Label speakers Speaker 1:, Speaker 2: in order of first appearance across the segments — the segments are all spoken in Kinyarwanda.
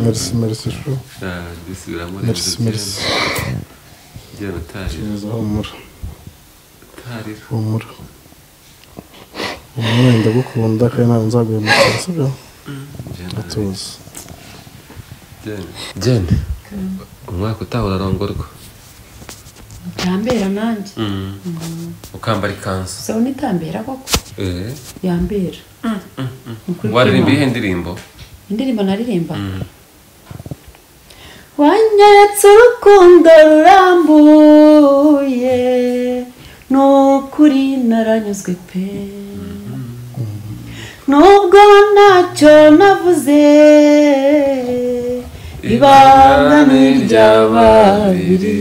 Speaker 1: merci merci shu
Speaker 2: dusubiramo
Speaker 1: merci merci
Speaker 2: rero utarira
Speaker 1: gereza humura
Speaker 2: utarira
Speaker 1: humura humura ndagukunda kandi ntabwo nzaguhemukira sibyo tuzi
Speaker 2: jene umwaka utaha urarongorwa
Speaker 3: yambera nanjye
Speaker 2: ukambara ikanzu
Speaker 3: sabona itambera koko
Speaker 2: Eh,
Speaker 3: yambera Ukuri
Speaker 2: waririmba
Speaker 3: kw'Imana.
Speaker 2: iyihe ndirimbo
Speaker 3: indirimbo naririmba wanyeretse urukundo rurambuye ni ukuri naranyuzwe pe nubwo ntacyo navuze ibanga ni iry'ababiri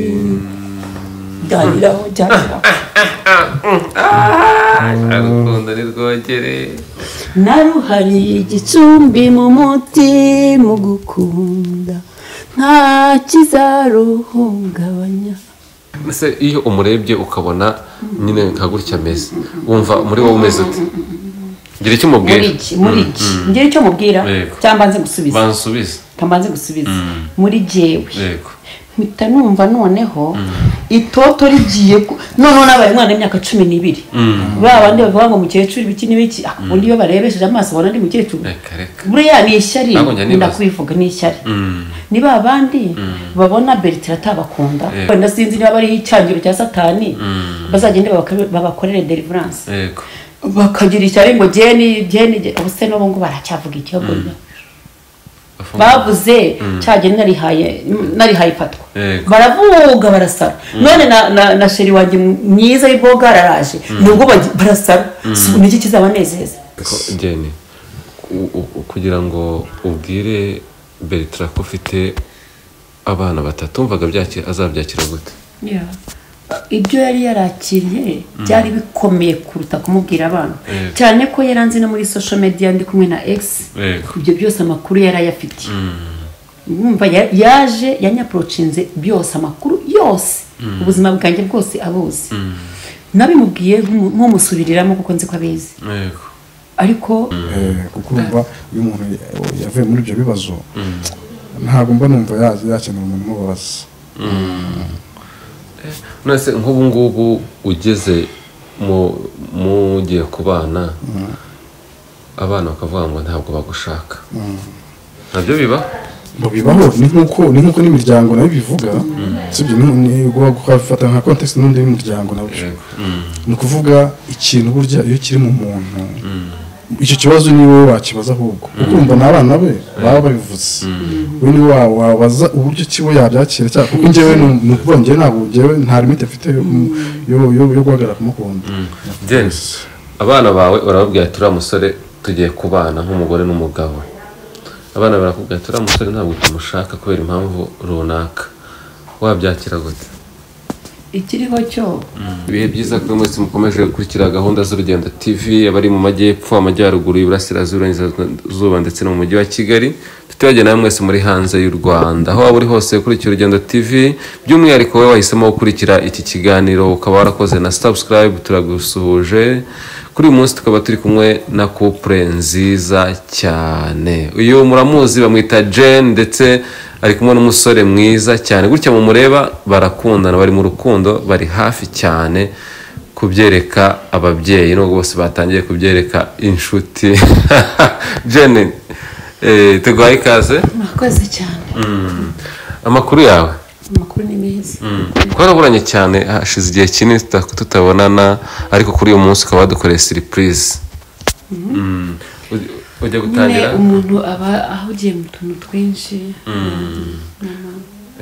Speaker 3: ganiraho cyangwa
Speaker 2: agukunda ni rwogere
Speaker 3: naruhariye igicumbi mu muti mu gukunda nta kizaruhungabanya
Speaker 2: ese iyo umurebye ukabona nyine nka gutya ameze wumva muri wowe umeze ute gira icyo umubwira
Speaker 3: muri iki muri iki ngira icyo mubwira
Speaker 2: Yego.
Speaker 3: cyangwa nze gusubiza
Speaker 2: bansubize
Speaker 3: cyangwa nze gusubiza muri jyewe
Speaker 2: yego
Speaker 3: mpita numva noneho itoto rigiye ku- noneho nabaye umwana w'imyaka cumi n'ibiri ba bandi bavuga ngo mukecuru ibiki n'ibiki ah, ubundi iyo barebesheje amaso ubona ndi mukecuru
Speaker 2: reka reka
Speaker 3: buriya ni ishyari
Speaker 2: Ntabwo njya nibaza.
Speaker 3: ndakwivuga ni ishyari
Speaker 2: Mm.
Speaker 3: ni ba bandi babona bertira atabakunda
Speaker 2: Yego.
Speaker 3: wenda sinzi niba bariho icyangiro cya satani
Speaker 2: Mm.
Speaker 3: bazagende babakore- babakorere deliverance
Speaker 2: yego
Speaker 3: bakagira ishyari ngo jeni jeni jeni. ubuse n'ubu ngubu baracyavuga ikiyogonya bavuze cya geni narihaye narihaye ipatwa
Speaker 2: Yego.
Speaker 3: baravuga barasara none na- na na sheri wanjye myiza y'iboga araraje nubwo bagi- barasara Si- ni iki kizabanezeza
Speaker 2: Ko- jeni u- u- kugira ngo ubwire bertira ko ufite abana batatu wumvaga byakira azabyakira gute
Speaker 3: ibyo yari yarakiriye byari bikomeye kuruta kumubwira abantu
Speaker 2: Yego.
Speaker 3: cyane ko yari anzi no muri social media ndi kumwe na egisi
Speaker 2: yego
Speaker 3: ibyo byose amakuru yari ayafitiye Wumva ya- yaje yanyaporochinze byose amakuru yose ubuzima bwanjye bwose abuzi nabimubwiye nk'umu- nk'umusubiriramo kuko nzi ko abizi
Speaker 2: yego
Speaker 3: ariko
Speaker 1: Eh, kuko urumva iyo umuntu yavuye muri ibyo bibazo ntabwo mba numva ya- yakenera umuntu umubaza
Speaker 2: nonese nk'ubu ngubu ugeze mu- mugiye ku bana abana bakavuga ngo ntabwo bagushaka nabyo biba
Speaker 1: mu bibaho ni nk'uko ni nk'uko n'imiryango nayo ibivuga sibyo ni uguha gufata nka context n'undi w'imiryango nawe ni ukuvuga ikintu burya iyo kiri mu muntu icyo kibazo ni wowe wakibaza ahubwo kuko urumva n'abana be baba babivuze we ni wa wabaza uburyo kiwe yabyakira cyangwa kuko njyewe ni ni ukuvuga njyewe ntabwo njyewe nta limite mfite yo- yo- yo yo guhagarara kumukunda
Speaker 2: James abana bawe urababwira turiya musore tugiye kubana nk'umugore n'umugabo abana barakubwira turiya musore ntabwo tumushaka kubera impamvu runaka wabyakira gute
Speaker 3: ikiriho cyo
Speaker 2: ibihe byiza kuri mwese mukomeje gukurikira gahunda z'urugendo tv abari mu majyepfo amajyaruguru iburasirazuba iburengerazuba ndetse no mu mujyi wa kigali tutibagiwe nawe mwese muri hanze y'u rwanda aho waba uri hose ukurikira urugendo tv by'umwihariko wowe wahisemo gukurikira iki kiganiro ukaba warakoze na subscribe turagusuhuje kuri uyu munsi tukaba turi kumwe na couple nziza cyane uyu muramuzi bamwita jane ndetse ari kumwe n'umusore mwiza cyane gutya mumureba barakundana bari mu rukundo bari hafi cyane kubyereka ababyeyi nubwo bose batangiye kubyereka inshuti jene eh, tuguhaye ikaze
Speaker 3: mwakoze cyane
Speaker 2: Mm. amakuru yawe
Speaker 3: amakuru ni meza
Speaker 2: twaraburanye cyane hashize igihe kinini tuta- tutabonana ariko kuri uyu munsi ukaba wadukoreye surprise Mm. Uj- ujya
Speaker 3: nyine
Speaker 2: gutangira
Speaker 3: umuntu aba ahugiye mu tuntu twinshi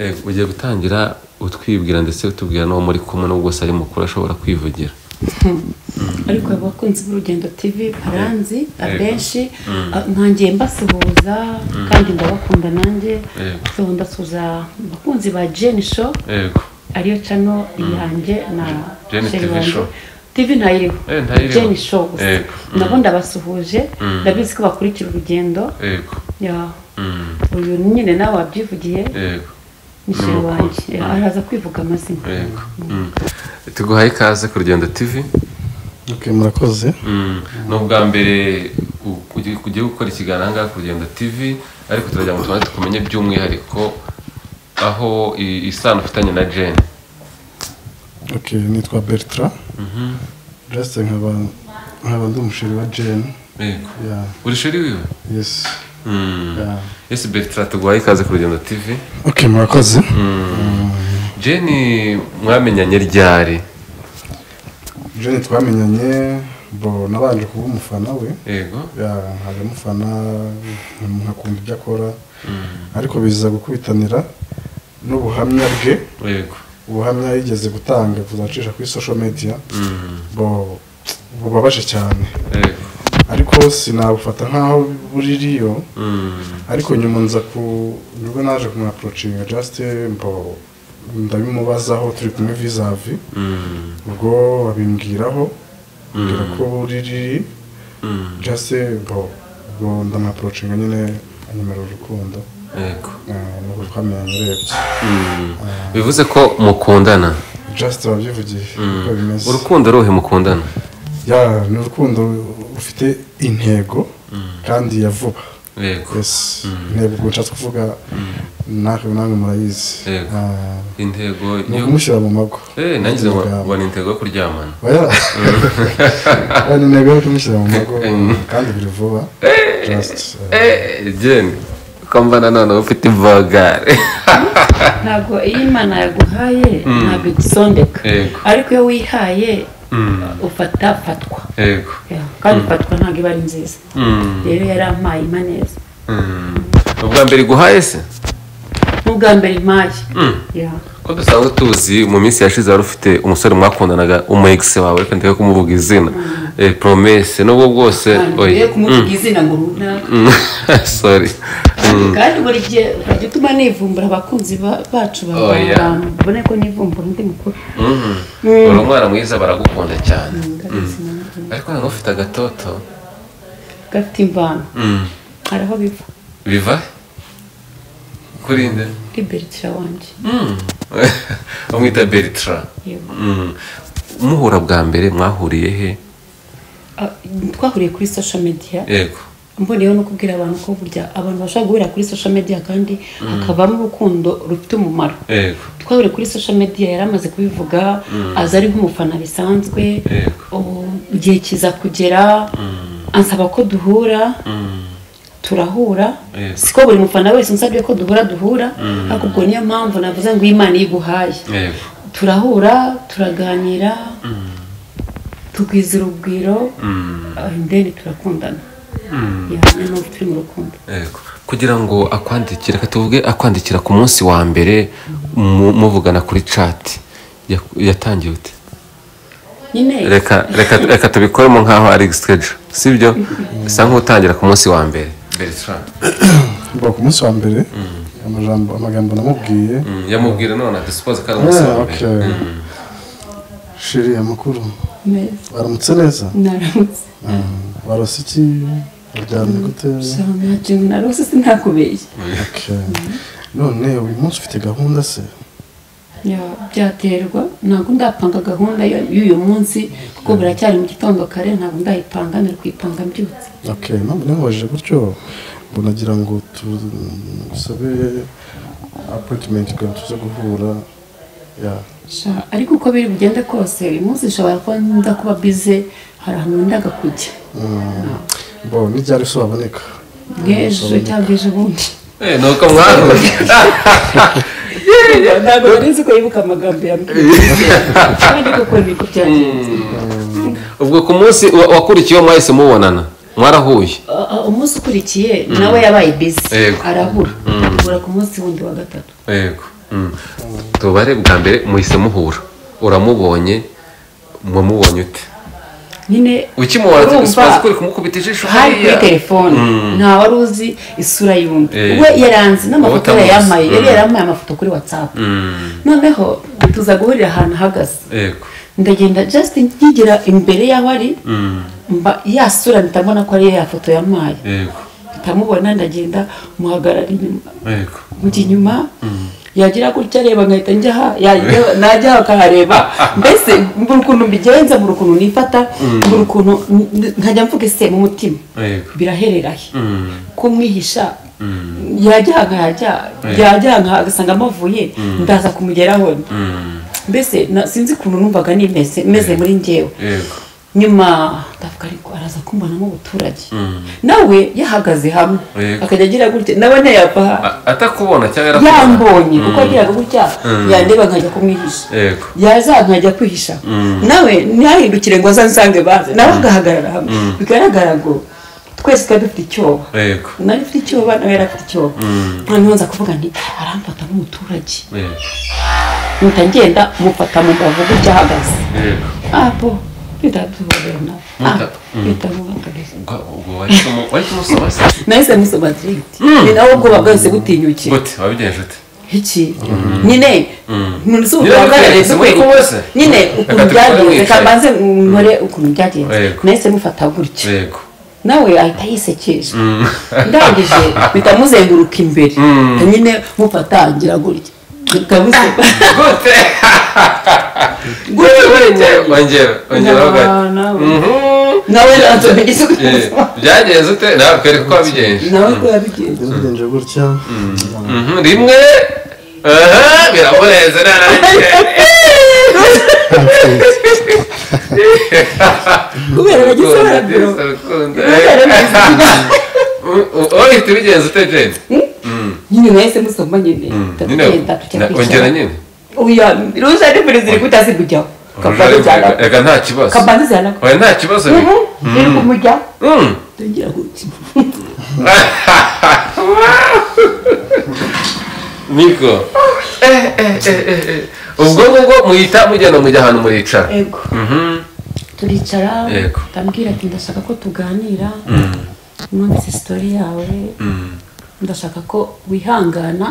Speaker 2: Eh, ugiye gutangira utwibwira ndetse utubwira n'uwo muri kumwe n'ubwo se ari mukuru ashobora kwivugira
Speaker 3: ariko abakunzi b'urugendo tv baranzi abenshi a- ntangiye mbasuhuza kandi ndabakunda nanjye
Speaker 2: Yego.
Speaker 3: so ndasuhuza abakunzi ba jeni show
Speaker 2: yego
Speaker 3: ariyo cano yanjye na
Speaker 2: Jane
Speaker 3: sheri
Speaker 2: TV
Speaker 3: wanjye.
Speaker 2: show.
Speaker 3: tv ntayiriho
Speaker 2: Eh, ntayiriho.
Speaker 3: jeni show gusa
Speaker 2: Yego.
Speaker 3: nabo ndabasuhuje ndabizi ko bakurikira urugendo
Speaker 2: yego
Speaker 3: Ya.
Speaker 2: Mm.
Speaker 3: uyu nyine nawe wabyivugiye
Speaker 2: yego
Speaker 3: ni sheri wanjye Ya, araza kwivuga amazina
Speaker 2: yego tuguhaye ikaze ku rugendo tv
Speaker 1: ok murakoze
Speaker 2: ni ubwa mbere u- ugiye- ugiye gukora ikiganiro aha ngaha ku rugendo tv ariko turajya mu tubanza tukumenye by'umwihariko aho i- isano ufitanye na jane
Speaker 1: ok nitwa bertrand burasite nkaba nkaba ndi umushiri wa jane
Speaker 2: Yego.
Speaker 1: ya
Speaker 2: uri shuri wiwe
Speaker 1: yesi
Speaker 2: Mm.
Speaker 1: ya
Speaker 2: yesi bertrand tuguhaye ikaze ku rugendo tv
Speaker 1: ok murakoze
Speaker 2: jane mwamenyanye ryari
Speaker 1: jane twamenyanye bo nabanje kuba umufana we
Speaker 2: yego
Speaker 1: ya nkaje mufana nkakunda ibyo akora ariko biza gukubitanira n'ubuhamya bwe
Speaker 2: yego
Speaker 1: ubuhamya yigeze gutanga kuzacisha kuri social media bo bubabaje cyane
Speaker 2: yego
Speaker 1: ariko sinabufata nk'aho buririyo ariko nyuma nza ku nibwo naje kumwaporocinga just mbo ndabimubazaho turi kumwe vizavi
Speaker 2: Mm.
Speaker 1: ubwo babimbwiraho mbwira ko buriri
Speaker 2: Mm.
Speaker 1: just mbo ubwo ndamwaporocinga nyine anyemera urukundo
Speaker 2: yego
Speaker 1: Eh, nuko twamenyanye urebye
Speaker 2: bivuze ko mukundana
Speaker 1: just wabyivugiye uko bimeze
Speaker 2: urukundo rohe mukundana
Speaker 1: ya ni urukundo rufite intego kandi ya vuba
Speaker 2: yego
Speaker 1: yes intego ubwo nshatse kuvuga natwe namwe murayizi
Speaker 2: Yego.
Speaker 1: Ah,
Speaker 2: intego
Speaker 1: ni
Speaker 2: niyo
Speaker 1: ukumushyira mu mago
Speaker 2: eh nangize ngo
Speaker 1: Amagambo.
Speaker 2: ngo ni intego yo kuryamana
Speaker 1: Oya. Oya, ni intego yo kumushyira mu mago kandi biri vuba just eh,
Speaker 2: eh jane ko mbana noneho ufite ivagare
Speaker 3: ntabwo iyo imana yaguhaye ntabwo igusondeka
Speaker 2: Yego.
Speaker 3: ariko iyo wihaye ufata fatwa
Speaker 2: yego
Speaker 3: Ya, kandi fatwa ntabwo iba ari nziza rero yarampaye impa neza
Speaker 2: Mm. ubwa mbere iguhaye se
Speaker 3: n'ubwa mbere impaye Ya.
Speaker 2: ko dusanzwe tuzi mu minsi yashize wari ufite umusore mwakundanaga umu ex wawe reka ndeke kumuvuga izina eh promesse nubwo bwose
Speaker 3: Ntabwo
Speaker 2: oya
Speaker 3: ngiye kumuvuga izina ngo runaka
Speaker 2: Mm. sorry
Speaker 3: kandi buri gihe ujya utuma nivumbura abakunzi ba- bacu
Speaker 2: Oh, yeah.
Speaker 3: babone ko nivumbura undi mukuru
Speaker 2: uri umwana mwiza baragukunda cyane ariko noneho ufite agatoto
Speaker 3: gafite imvano hari aho biva
Speaker 2: biva kurinde
Speaker 3: kuri beritira wanjye
Speaker 2: bamwita beritra
Speaker 3: Yego.
Speaker 2: Mm. muhura bwa mbere mwahuriye he
Speaker 3: Ah, twahuriye kuri social media
Speaker 2: yego
Speaker 3: mboneyeho no kubwira abantu ko burya abantu bashobora guhurira kuri social media kandi hakavamo urukundo rufite umumaro
Speaker 2: yego
Speaker 3: twahuriye kuri social media yari amaze kubivuga aza ari nk'umufana bisanzwe
Speaker 2: Yego.
Speaker 3: ubu igihe kiza kugera ansaba ko duhura turahura
Speaker 2: Yego.
Speaker 3: siko buri mufana wese unsabye ko duhura duhura ariko ubwo niyo mpamvu navuze ngo imana iyo iguhaye
Speaker 2: yego
Speaker 3: turahura turaganira tugwiza urugwiro ndeni turakundana Yeah, niyo mpamvu turi mu rukundo
Speaker 2: yego kugira ngo akwandikire reka tuvuge akwandikira ku munsi wa mbere mu- muvugana kuri cati ya- yatangiye ute
Speaker 3: nyine
Speaker 2: reka reka reka tubikoremo nkaho ari sikeje sibyo bisa nk'utangira ku munsi wa mbere bertrand
Speaker 1: mbo ku munsi wa mbere amajambo amagambo namubwiye
Speaker 2: yamubwira none adisipoze ko ari umunsi
Speaker 1: Ah,
Speaker 2: wa
Speaker 1: ok
Speaker 2: mbere
Speaker 1: shiri amakuru
Speaker 3: neza
Speaker 1: baramutse neza
Speaker 3: naramutse
Speaker 1: barose iki baryamye gute
Speaker 3: narose sinakubeshya
Speaker 1: Okay. none uyu munsi ufite gahunda se
Speaker 3: Ya, byaterwa ntabwo ndapanga gahunda y- y'uyu munsi kuko biracyari mu gitondo kare ntabwo ndayipanga ndari kuyipanga mbyutse
Speaker 1: okay ntabwo nabajije gutyo ngo nagira ngo tusabe appointment kugira ngo tuze guhura ya
Speaker 3: Sha, ariko uko biri bugende kose uyu munsi nshobora kuba nda kuba bize hari ahantu wendaga kujya
Speaker 1: bo n'ibyari soboneka
Speaker 3: nk'ejo cyangwa ejo bundi
Speaker 2: Eh, ni uko mwahuye
Speaker 3: ntabwo nari nzi ko yibuka amagambo yambwiye kandi koko niko byagenze
Speaker 2: ubwo ku munsi wa- wakurikiyeho mwahise mubonana mwarahuye
Speaker 3: Ah, ah, umunsi ukurikiye nawe yabaye bize
Speaker 2: Yego.
Speaker 3: arabura abura ku munsi wundi wa gatatu
Speaker 2: yego Mm. tubare bwa mbere muhise muhura uramubonye wamubonye ute
Speaker 3: nyine
Speaker 2: ukimubona
Speaker 3: urumva,
Speaker 2: adisipoze ko uri kumukubita ijisho
Speaker 3: hari kuri
Speaker 2: hariya.
Speaker 3: telefone nta wari uzi isura y'undi
Speaker 2: Eh.
Speaker 3: we yaranze n'amafoto
Speaker 2: Wowe
Speaker 3: yari
Speaker 2: utamuzi.
Speaker 3: yamaye yari
Speaker 2: Mm.
Speaker 3: yarampaye amafoto kuri watsapu noneho tuza guhurira ahantu ahagaze
Speaker 2: yego
Speaker 3: ndagenda just nkigira imbere y'aho ari mba yasura mpita mbona ko ari ya foto yamaye
Speaker 2: yego
Speaker 3: ntamubona ndagenda muhagarara inyuma
Speaker 2: yego
Speaker 3: mujya inyuma yagira gutya areba nkahita njya aha yajya- najya aha akahareba mbese mbura ukuntu mbigenza mbura ukuntu nifata mbura ukuntu n- nkajya mvuga ese mu mutima
Speaker 2: Yego.
Speaker 3: biraherera he
Speaker 2: Mm.
Speaker 3: ko mwihisha yajya aha nkahajya yajya aha nkaha agasanga amavuye ndaza kumugeraho
Speaker 2: Mm.
Speaker 3: mbese na- sinzi ukuntu numvaga nimeze meze muri njyewe
Speaker 2: Yego.
Speaker 3: nyuma ndavuga ariko araza kumbonamo ubuturage
Speaker 2: Mm.
Speaker 3: nawe yahagaze hamwe
Speaker 2: Yego.
Speaker 3: akajya agira gutya nawe ntiyava aha
Speaker 2: A- Atakubona cyangwa yarakubona?
Speaker 3: yambonye kuko
Speaker 2: Mm.
Speaker 3: agiraga gutya yandeba nkajya kumwihisha
Speaker 2: Yego.
Speaker 3: yaza nkajya kwihisha nawe ntihahindukire ngo azansange baze nawe agahagarara hamwe bigaragara ngo twese twari dufite icyoba
Speaker 2: Yego.
Speaker 3: nari mfite icyoba nawe yari afite icyoba noneho nza kuvuga nti aramfata nk'umuturage
Speaker 2: Yego.
Speaker 3: mpita ngenda mufata mu mbavu gutya ahagaze
Speaker 2: Yego.
Speaker 3: apo bitabyubahiro nawe
Speaker 2: Muta-
Speaker 3: bitamubagarira
Speaker 2: Ubwo- ubwo wari kumu- wari kumusoma se?
Speaker 3: nahise musoma diriti ni nawe ubwoba bwahise butinyukiye
Speaker 2: Gute, wabigenje ute?
Speaker 3: iki nyine ntuzi
Speaker 2: Nyine
Speaker 3: ubugaragare
Speaker 2: wabigaragaza
Speaker 3: dukwereke
Speaker 2: muri kumwe se.
Speaker 3: nyine ukuntu
Speaker 2: Reka
Speaker 3: byagenze
Speaker 2: tubikore.
Speaker 3: kabanze nkore ukuntu byagenze
Speaker 2: Yego.
Speaker 3: nahise mufata gutya
Speaker 2: Yego.
Speaker 3: nawe ahita yisekeje ndangije mpita muzenguruka imbere nyine mufata ngira gutya Kabuze.
Speaker 2: Gute?
Speaker 3: Gutya nyine.
Speaker 2: Ongera, ongera
Speaker 3: Na-
Speaker 2: ugane.
Speaker 3: nawe.
Speaker 2: Mhm.
Speaker 3: nawe nanjye mbigize
Speaker 2: Eh,
Speaker 3: gutya
Speaker 2: byagenze ute nawe twereke uko wabigenje
Speaker 3: nawe ko yabigenze
Speaker 1: byagenze gutya
Speaker 2: Mhm, rimwe aha biramurenze narangiye
Speaker 3: kubera nagize barabiro
Speaker 2: ohita ubigenza ute jeni
Speaker 3: nyine nahise musoma nyine
Speaker 2: nyine
Speaker 3: tugenda tujya
Speaker 2: na- ongera
Speaker 3: kwicara
Speaker 2: nyine
Speaker 3: oya ruza ni mbere ziri gutasi kujyaho kabanze cyane
Speaker 2: reka nta kibazo
Speaker 3: kabanze cyane
Speaker 2: oya nta kibazo bi-
Speaker 3: iri kumujya
Speaker 2: Mm.
Speaker 3: tugira gutya
Speaker 2: niko Eh, eh, eh, eh, eh. ubwo ngubwo muhita mugenda mujya ahantu muricara
Speaker 3: yego
Speaker 2: Mhm.
Speaker 3: turicara
Speaker 2: Yego.
Speaker 3: ndambwira ati ndashaka ko tuganira numvise sitori yawe ndashaka ko wihangana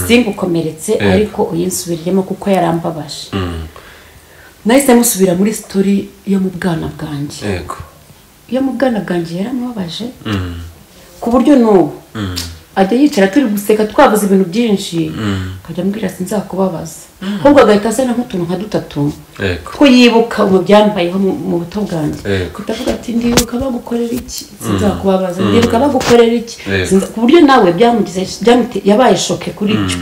Speaker 3: singukomeretse
Speaker 2: Yego.
Speaker 3: ariko uyinsubiriremo kuko yarambabaje nahise musubira muri sitori yo mu bwana bwanjye
Speaker 2: yego
Speaker 3: iyo mu bwana bwanjye yaramubabaje
Speaker 2: Mm.
Speaker 3: ku buryo n'ubu
Speaker 2: Mm.
Speaker 3: ajya yicara turi guseka twavuze ibintu byinshi akajya ambwira sinzakubabaza ahubwo agahita azana nk'utuntu nka dutatu
Speaker 2: yego
Speaker 3: two yibuka ubu byambayeho mu mu buto bwanjye
Speaker 2: Yego.
Speaker 3: kudavuga ati ndibuka bagukorera iki sinzakubabaza ndibuka bagukorera iki
Speaker 2: Yego.
Speaker 3: Sinza- ku buryo nawe byamugize byamute- yabaye shoke kuri cyo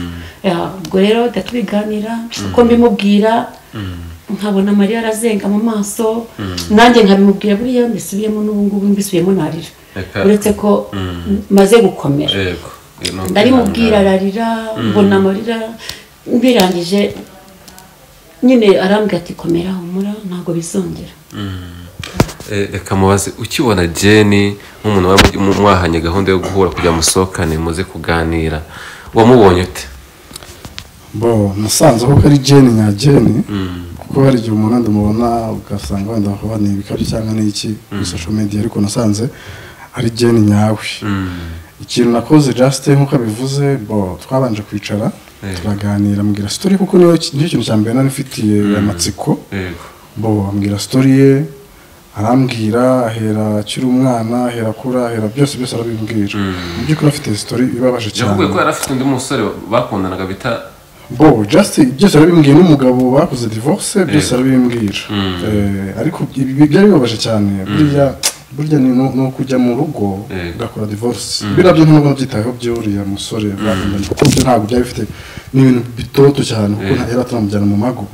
Speaker 3: Ya, ubwo rero uhita tubiganira uko mbimubwira nkabona mariya arazenga mu maso nanjye nkabimubwira buriya mbisubiyemo n'ubu ngubu mbisubiyemo narira
Speaker 2: Reka-
Speaker 3: uretse ko maze gukomera
Speaker 2: yego
Speaker 3: ndarimubwira ararira mbona amarira mbirangije nyine arambwira ati komera humura ntabwo bizongera
Speaker 2: Eh, reka mubaze ukibona jeni nk'umuntu wari mu- mwahanye gahunda yo guhura kugira musohokane muze kuganira wamubonye ute
Speaker 1: bo nasanze ko ari jeni nka jeni kuko hari igihe umuntu wenda umubona ugasanga wenda kuba ni ibikabyo cyangwa ni iki kuri social media ariko nasanze ari jeni nyawe ikintu nakoze jasite nk'uko abivuze bo twabanje kwicara
Speaker 2: Yego.
Speaker 1: turaganira mbwira sitori kuko niyo nicyo kintu cya mbere nari mfitiye amatsiko
Speaker 2: yego
Speaker 1: bo ambwira sitori ye arambwira ahera akiri umwana ahera akura ahera byose byose arabimbwira mu by'ukuri afite sitori ibabaje
Speaker 2: yavuga ko
Speaker 1: cyane
Speaker 2: yari afite undi musore bakundanaga bita
Speaker 1: bo just byose arabimbwiye n'umugabo bakoze divorce byose arabimbwira Eh, ariko ibi- ibi byari bibabaje cyane burya burya ni no no kujya mu rugo
Speaker 2: Yego.
Speaker 1: ugakora divorce biriya byo ntabwo nabyitayeho by'uriya musore bakundana kuko byo ntabwo byari bifite ni ibintu bitoto cyane kuko nta- yari ataramujyana mu mago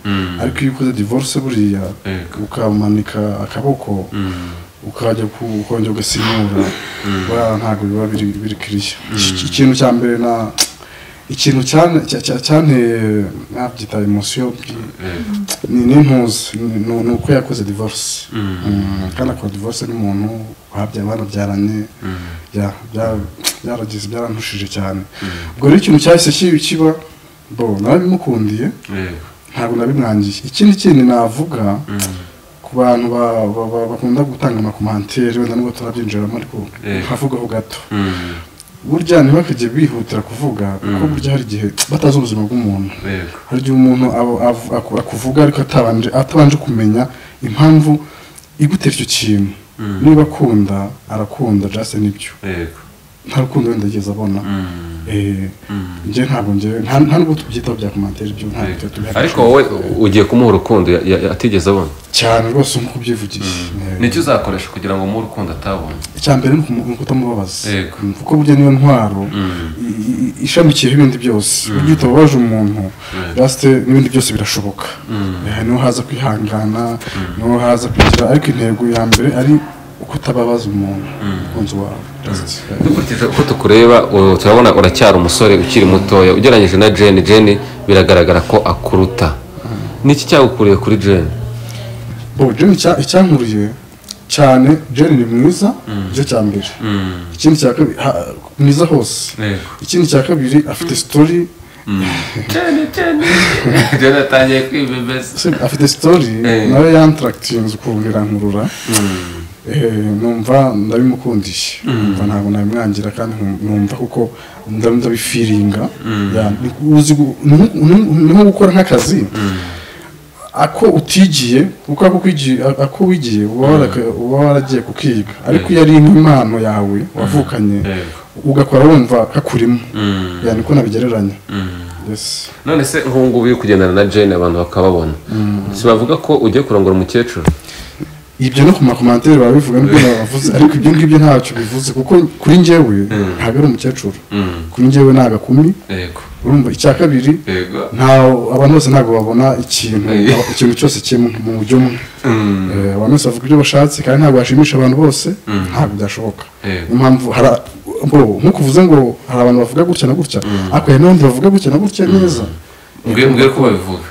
Speaker 1: ariko iyo ukoze divorce buriya
Speaker 2: Yego.
Speaker 1: ukamanika akaboko ukajya ku- ukongera ugasinyura buriya ntabwo biba biri biri kiriya Iki- ikintu cya mbere na ikintu cyane- cya- cya- cyanteye nabyita emosiyo ni n'intuzi ni ni- ni uko yakoze divorce Mm, kandi akora divorce n'umuntu babya- banabyaranye Ya, bya- byaragize byarantushije cyane ubwo rero ikintu cyahise ki- kiba bo nawe bimukundiye
Speaker 2: yego
Speaker 1: ntabwo nabimwangiye ikindi kintu navuga ku bantu ba- ba- ba- bakunda gutanga amakomantere wenda nubwo turabyinjiramo ariko
Speaker 2: Eh.
Speaker 1: nkavugaho gato
Speaker 2: Mm.
Speaker 1: burya ntibakajye bihutira kuvuga kuko burya hari igihe batazi ubuzima bw'umuntu
Speaker 2: yego
Speaker 1: hari igihe umuntu aba- av- aku- akuvuga ariko atabanje atabanje kumenya impamvu igutera icyo kintu niba akunda arakunda just nibyo
Speaker 2: yego
Speaker 1: nta rukundo wenda ageze abona Eh, njye ntabwo njye nta nta n'ubwo tubyitaho bya komantere byo ntabwo tuba tubyitaho.
Speaker 2: ariko wowe ugiye kumuha urukundo ya- ya- atigeze abona
Speaker 1: cyane rwose nk'uko ubyivugiye Eh,
Speaker 2: nicyo uzakoresha kugira ngo umuhe urukundo atabona
Speaker 1: icya mbere ni ukumu- ni ukutamubabaza
Speaker 2: Yego.
Speaker 1: Mm, kuko burya niyo ntwaro i- i- ishamikiyeho ibindi byose burya iyo utababaje umuntu rasite n'ibindi byose birashoboka Eh, niho haza kwihangana niho haza kugira ariko intego ya mbere ari ukutababaza umuntu umukunzi wawe Just, eh,
Speaker 2: dukurikije uko tukureba u- turabona uracyari umusore ukiri mutoya ugereranyije na jeni jeni biragaragara ko akuruta niki cyagukuriye kuri jeni
Speaker 1: Bo Jane icya- icyankuriye cyane Jane ni mwiza nicyo cya mbere ikindi cya kabiri ha- mwiza hose
Speaker 2: Yego.
Speaker 1: ikindi cya kabiri afite sitori
Speaker 2: jeni atangiye kwibebeza
Speaker 1: afite sitori
Speaker 2: Eh.
Speaker 1: nawe yantarakitinze ukuntu irankurura Eh, numva ndabimukundiye numva ntabwo nabimwangira kandi nkum- numva kuko nda- ndabifiringa Ya, ni uzi gu- ni- ni- ni nko gukora nk'akazi ako utigiye kuko ako kwigiye- ako wigiye uba waraka- uba waragiye kukiga ariko iyo ari nk'impano yawe wavukanye ugakora wumva kakurimo Ya, niko nabigereranya Yes.
Speaker 2: none se nk'ubungubu uri kugendana na jeni abantu bakababona si bavuga ko ugiye kurongora umukecuru
Speaker 1: ibyo no ku makomantere barabivuga nibyo bavuze ariko ibyo ngibyo ntacyo bivuze kuko kuri njyewe ntabwo ari umukecuru kuri njyewe ni agakumi
Speaker 2: yego
Speaker 1: urumva icya kabiri
Speaker 2: yego
Speaker 1: nta abantu bose ntabwo babona ikintu
Speaker 2: Eh.
Speaker 1: ikintu cyose kimwe mu buryo umwe Eh, abantu bose bavuga ibyo bashatse kandi ntabwo bashimisha abantu bose ntabwo byashoboka
Speaker 2: Eh.
Speaker 1: niyo mpamvu hara- bo, nk'uko uvuze ngo hari abantu bavuga gutya na gutya ariko hari n'abandi bavuga gutya na gutya neza
Speaker 2: mbwira ko babivuga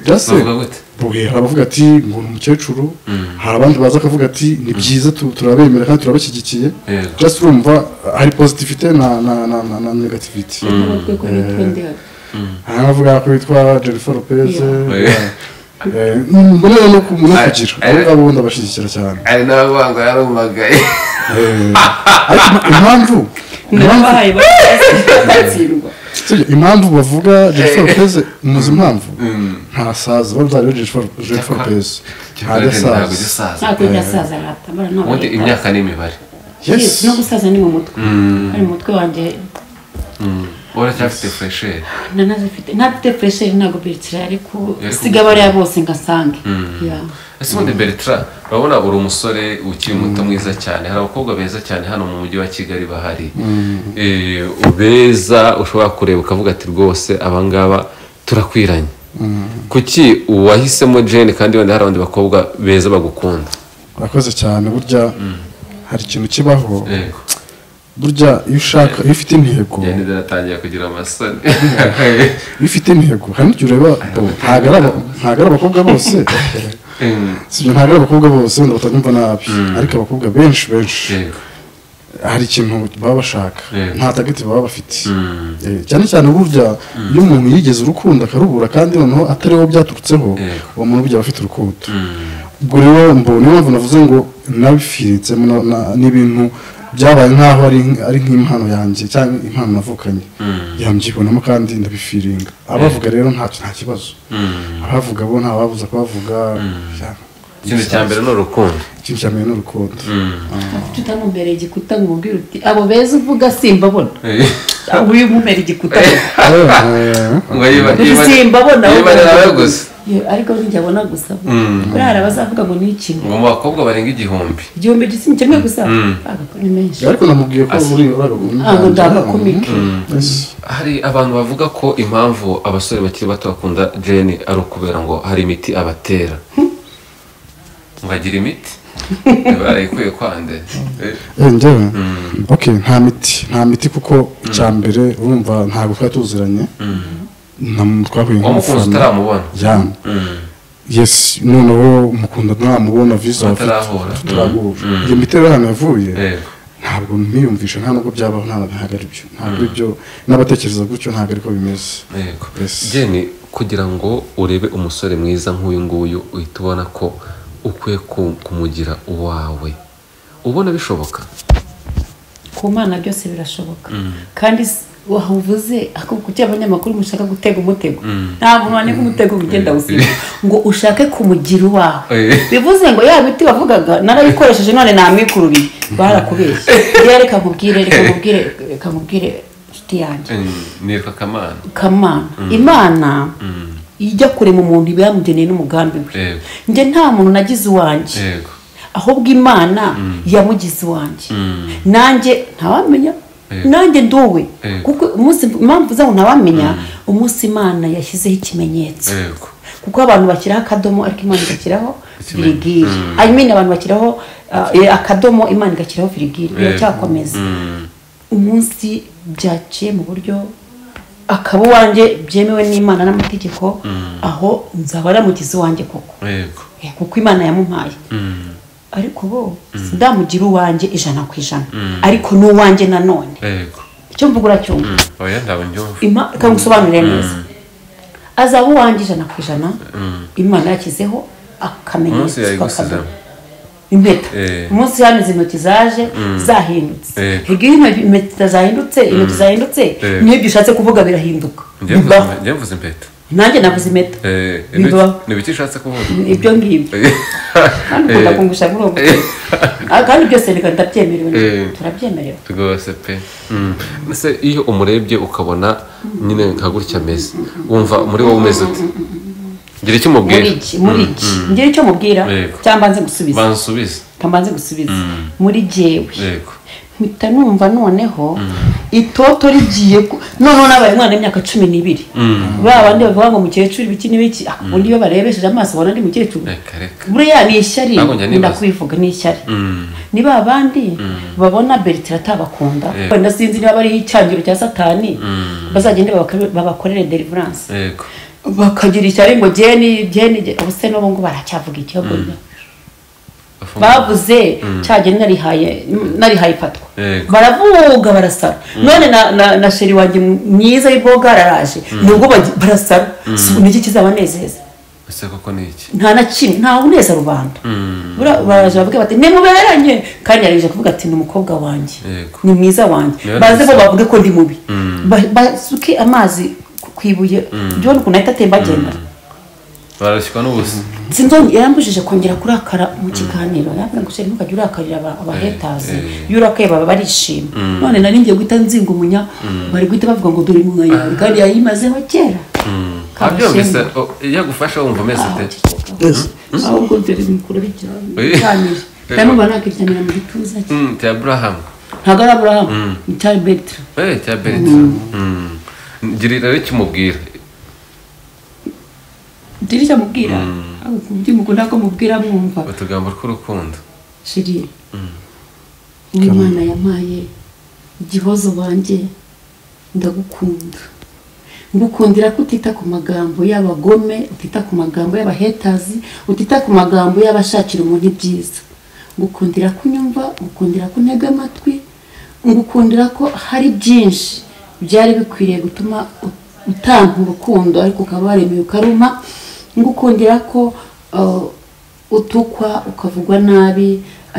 Speaker 1: byase
Speaker 2: gute
Speaker 1: Buhe hari abavuga ati ngo ni umukecuru hari abandi baza akavuga ati ni byiza tu- turabemera kandi turabashyigikiye
Speaker 2: Yego.
Speaker 1: just urumva hari positivite na na na na, na negativite
Speaker 3: n'abarwego bitwa ndihari
Speaker 1: hari abavuga ko bitwa jennifer lopez
Speaker 2: Yeah.
Speaker 1: Eh, mbona rero no ku- no
Speaker 2: Ah,
Speaker 1: kugira
Speaker 2: eh.
Speaker 1: abo ngabo ubundi abashyigikira cyane
Speaker 2: ari n'abavanga yarumagaye
Speaker 1: Eh, ariko ima- impamvu impamvu
Speaker 3: nabahaye batsindwa
Speaker 1: sibyo, impamvu bavuga jennifer lopez muzi impamvu ntasaza babyariwe jennifer lopez ntajya
Speaker 2: ntabwo
Speaker 1: asaza
Speaker 2: gisaza
Speaker 3: ntabwo ndasaza ratamara
Speaker 2: ubundi
Speaker 3: ntabwo
Speaker 2: imyaka ni imibare
Speaker 1: yes
Speaker 3: no gusaza ni mu mutwe ari mu mutwe wanjye
Speaker 2: uracyafite furesheri
Speaker 3: nanazifite ntafite fresheri ntabwo beretsira ariko
Speaker 2: Ariko-
Speaker 3: siga bariya bose ngasange Ya.
Speaker 2: ese ubundi bertra urabona uri umusore ukiri muto mwiza cyane hari abakobwa beza cyane hano mu mujyi wa kigali bahari Eh, beza ushobora kureba ukavuga ati rwose abangaba turakwiranye kuki uwahisemo jeni kandi wenda hari abandi bakobwa beza bagukunda
Speaker 1: urakoze cyane burya hari ikintu kibaho
Speaker 2: yego
Speaker 1: burya iyo ushaka iyo ufite intego
Speaker 2: jeni aratangiye kugira amasoni
Speaker 1: iyo ufite intego hari n'igihe ureba oh, ntabwo ari aba- ntabwo ari abakobwa bose
Speaker 2: Mm,
Speaker 1: sibyo ntabwo ari abakobwa bose wenda batanyumva nabi ariko abakobwa benshi benshi
Speaker 2: yego
Speaker 1: hari ikintu baba bashaka
Speaker 2: Yego.
Speaker 1: nta tageti baba bafite Eh, cyane cyane burya iyo umuntu yigeze urukundo akarubura kandi noneho atari wowe byaturutseho
Speaker 2: Yego.
Speaker 1: uwo muntu burya aba afite urukundo ubwo rero mbona niyo mpamvu navuze ngo nabifiritsemo na- na- n'ibintu byabaye nk'aho ari ari nk'impano yanjye cyangwa impano navukanye yambyibonamo kandi ndabifiringa abavuga rero ntacyo nta kibazo abavuga bo nta babuza kubavuga
Speaker 2: ikintu cya mbere ni urukundo
Speaker 1: ikintu cya mbere ni urukundo
Speaker 3: ufite utamumbereye igikuta ngo umubwire uti abo beza uvuga simbabona
Speaker 2: Eh,
Speaker 3: abo uri bumera igikuta
Speaker 1: Eh,
Speaker 2: ngo yiba-
Speaker 3: uti
Speaker 2: yiba-
Speaker 3: simbabona
Speaker 2: yiba ari nawe gusa
Speaker 3: Yeah, ariko njye abona gusa buriya hari abazavuga ngo ni ikintu
Speaker 2: ngo mu bakobwa barenga igihumbi
Speaker 3: igihumbi gitsina kimwe gusa agakora ni menshi
Speaker 1: ariko namubwiye ko
Speaker 2: Asi-
Speaker 1: uri uragukunda
Speaker 3: Ah, ngo ndagakumike
Speaker 2: hari abantu bavuga ko impamvu abasore bakiri bato bakunda jeni ari ukubera ngo hari imiti abatera ngo agira imiti barayikwiye kwande Eh,
Speaker 1: njyewe okay nta miti nta miti kuko icya mbere urumva ntabwo twari tuziranye na- twahuye
Speaker 2: uwamukunze
Speaker 1: nk'amafaranga
Speaker 2: utaramubona
Speaker 1: yane yes noneho mukunda ntamubona visa
Speaker 2: Mutarahura.
Speaker 1: tutarahura iyo miti rero ahantu yavuye
Speaker 2: Yego.
Speaker 1: ntabwo ntiyumvisha nta nubwo byabaho nta- ntabwo ari byo ntabwo ari byo n'abatekereza gutyo ntabwo ariko bimeze
Speaker 2: Yego.
Speaker 1: Yes.
Speaker 2: jeni kugira ngo urebe umusore mwiza nk'uyu nguyu uhita ubona ko ukwiye ku- kumugira uwawe ubona bishoboka
Speaker 3: ku mana byose birashoboka kandi s- wavuze akubwira icyo abanyamakuru mushaka gutega umutego ntabwo mpamya nk'umutego ugenda gusiga ngo ushake kumugira uwawe
Speaker 2: Eh.
Speaker 3: bivuze ngo ya biti wavugaga narayikoresheje none namwikururiye barakubeshye rero reka mubwire reka mubwire reka mubwire inshuti yanjye
Speaker 2: nitwa kamana
Speaker 3: kamana imana ijya kurema umuntu iba yamugeneye n'umugambi we
Speaker 2: Yego.
Speaker 3: njye nta muntu nagize iwanjye
Speaker 2: yego
Speaker 3: ahubwo imana yamugize iwanjye nanjye ntawamenya
Speaker 2: Yego.
Speaker 3: nanjye nduwe
Speaker 2: Yego.
Speaker 3: kuko umunsi impamvu zaho ntawamenya umunsi imana yashyizeho ikimenyetso
Speaker 2: yego
Speaker 3: kuko abantu bashyiraho akadomo ariko imana igashyiraho
Speaker 2: Ikimenyetso.
Speaker 3: virigire I mean abantu bashyiraho uh, eh, akadomo imana igashyiraho virigire biracyakomeza umunsi byaciye mu buryo akaba uwanjye byemewe n'imana n'amategeko aho nzaba naramugize uwanjye koko
Speaker 2: yego
Speaker 3: Eh, kuko imana yamumpaye ariko bo sindamugira uwanjye ijana ku ijana ariko n'uwanjye nanone
Speaker 2: yego
Speaker 3: icyo mvuga uracyumva
Speaker 2: oya ndabunyumva
Speaker 3: Ima- reka ngusobanurire neza azaba uwanjye ijana ku ijana imana yashyizeho
Speaker 2: umunsi
Speaker 3: akamenyetso
Speaker 2: yayigusiza
Speaker 3: k'akadomo. impeta
Speaker 2: Eh.
Speaker 3: umunsi hano izi ntoki zaje zahindutse
Speaker 2: Eh.
Speaker 3: higa iyo intoki- impeta zahindutse intoki zahindutse
Speaker 2: Eh.
Speaker 3: n'ibyo ushatse kuvuga birahinduka
Speaker 2: Njye mvuze-
Speaker 3: bibaho
Speaker 2: njye mvuze impeta
Speaker 3: nanjye navuze impeta
Speaker 2: Eh,
Speaker 3: bibaho
Speaker 2: ni ibiki ushatse kuvuga
Speaker 3: ibyo ngibyo kandi ukunda
Speaker 2: Eh,
Speaker 3: kungusha muri uwo mutima. Ah, kandi byose reka ndabyemerewe
Speaker 2: Eh.
Speaker 3: turabyemerewe
Speaker 2: rwose pe mbese iyo umurebye ukabona nyine nka gutya ameze wumva muri wowe umeze ute gira icyo
Speaker 3: muri
Speaker 2: umubwira
Speaker 3: iki muri iki ngira icyo mubwira
Speaker 2: Yego.
Speaker 3: cyangwa nze gusubiza
Speaker 2: banza usubize
Speaker 3: reka mbanze gusubiza muri jyewe
Speaker 2: yego
Speaker 3: mpita numva noneho itoto rigiye ku- noneho nabaye umwana w'imyaka cumi n'ibiri ba bandi bavuga ngo umukecuru ibiki n'ibiki ah, ubundi iyo barebesheje amaso ubona ndi mukecuru
Speaker 2: reka reka
Speaker 3: buriya ni ishyari
Speaker 2: Ntabwo njya nibaza.
Speaker 3: ndakwivuga ni ishyari ni ba bandi babona beritira atabakunda
Speaker 2: Yego.
Speaker 3: wenda sinzi niba bariho icyangiro cya satani bazagende babakore- babakorere deliverance
Speaker 2: yego
Speaker 3: bakagira ishyari ngo jeni jeni jeni. ubuse n'ubu ngo baracyavuga ikiyogonya bavuze cyagiye narihaye narihaye ifatwa
Speaker 2: Yego.
Speaker 3: baravuga barasara none na, na, na sheri wanjye myiza y'iboga araraje nubwo bagi- barasara Si- niki kizabanezeza
Speaker 2: ese koko ni iki
Speaker 3: nta na kimwe nta uneza rubanda Bura- baraje bavuge bati nimuberanye kandi yarije kuvuga ati ni umukobwa wanjye
Speaker 2: Yego.
Speaker 3: ni mwiza wanjye
Speaker 2: Niba
Speaker 3: baze bo
Speaker 2: neza.
Speaker 3: bavuge ko ndi mubi Ba- basuke amazi ku- ku ibuye byona ukuntu ahita atemba agenda
Speaker 2: barashywa n'ubusa
Speaker 3: sinzongera yarambujije kongera kurakara mu kiganiro yambwira ngo sheri ntukajya urakarira aba- abahetazi iyo urakaye baba barishima none nari ngiye guhita nzingumunya bari guhita bavuga ngo dore inkunga yawe kandi yayimazeho kera
Speaker 2: abyumvise o- iyo agufasha wumva umeze ute
Speaker 3: ahubwo mbere mikuru biryamye
Speaker 2: Oye.
Speaker 3: biryamire kandi mba nakiryamira mu gituza cye
Speaker 2: Mm, cya burahamu
Speaker 3: ntabwo ari aburahamu ni cyari betira
Speaker 2: Eh, cya berita Mm. girira rero ikimubwira
Speaker 3: dirishya mubwira ahubwo mukunda ko mubwira mwumva
Speaker 2: utugambo tw'urukundo
Speaker 3: shiri uw'imana yampaye igihozo wanjye ndagukunda ngukundira ko utita ku magambo y'abagome utita ku magambo y'abahetazi utita ku magambo y'abashakira umuntu ibyiza ngukundira ko unyumva ngukundira ko untega amatwi ngukundira ko hari byinshi byari bikwiriye gutuma ut- utanka urukundo ariko ukaba waremeye ukaruma ngukundira ko uh, utukwa ukavugwa nabi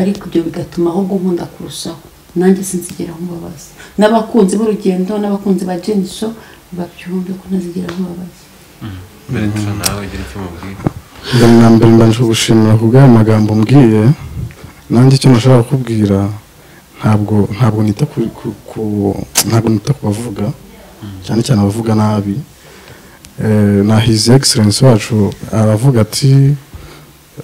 Speaker 3: ariko ibyo bigatuma ahubwo nkunda kurushaho nanjye sinzigeraho umbabazi n'abakunzi b'urugendo n'abakunzi ba jenisho babyumve ko ntazigeraho umbabazi
Speaker 2: berita nawe gira ikimubwira
Speaker 1: mbere mbanje gushimira ku bw'ayo magambo mbwiye nanjye icyo nashaka kukubwira ntabwo ntabwo nita ku, ku, ku ntabwo nita ku bavuga cyane cyane abavuga nabi eh, na his excellence wacu aravuga ati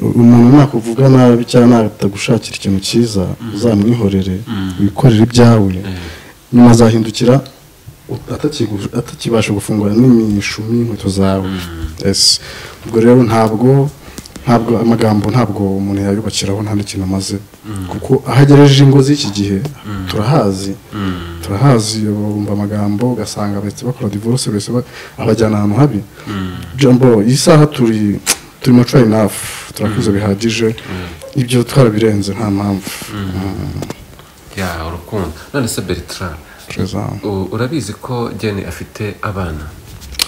Speaker 1: umuntu nakuvuga nabi cyangwa natagushakira ikintu cyiza uzamwihorere wikorere ibyawe nyuma azahindukira atakigu- atakibasha gufungura n'imishumi y'inkweto zawe Yes. ubwo rero ntabwo ntabwo amagambo ntabwo umuntu yayubakiraho nta n'ikintu amaze kuko aho agereje ingo z'iki gihe turahazi turahazi bumva amagambo ugasanga bahise bakora divorce bahise ba- abajyana ahantu habi jambo iyi saha turi turimo try enough turakuze bihagije ibyo twarabirenze nta mpamvu
Speaker 2: ya urukundo none se berita
Speaker 1: Treza.
Speaker 2: u- urabizi ko jeni afite abana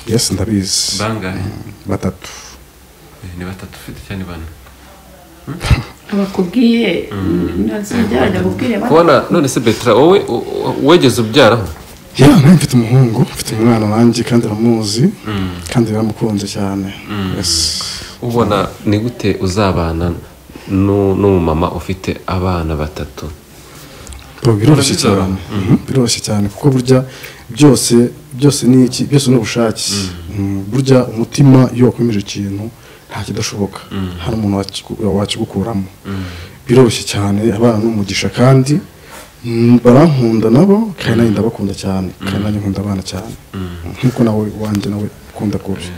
Speaker 1: yes ndabizi
Speaker 2: bangahe
Speaker 1: batatu
Speaker 2: Eh, ni batatu ufite cyane bane
Speaker 3: abakubwiye ntazingerageza kubwire
Speaker 2: kubona none se betera wowe u- u- wegeze ubyaraho
Speaker 1: ya nanjye mfite umuhungu mfite umwana wanjye kandi aramuzi kandi baramukunze cyane Yes.
Speaker 2: ubona ni gute uzabana n'u- n'umumama ufite abana batatu
Speaker 1: Bro, biroroshye
Speaker 2: Urabizabana.
Speaker 1: cyane Mhm, biroroshye cyane kuko burya byose byose ni iki byose ni ubushake Mhm, burya umutima iyo wakomeje ikintu nta kidashoboka hari umuntu wakigu- wakigukuramo biroroshye cyane abana ni umugisha kandi mm, barankunda nabo kandi nanjye ndabakunda cyane kandi nanjye nkunda abana cyane nk'uko nawe wanjye nawe ukunda rwose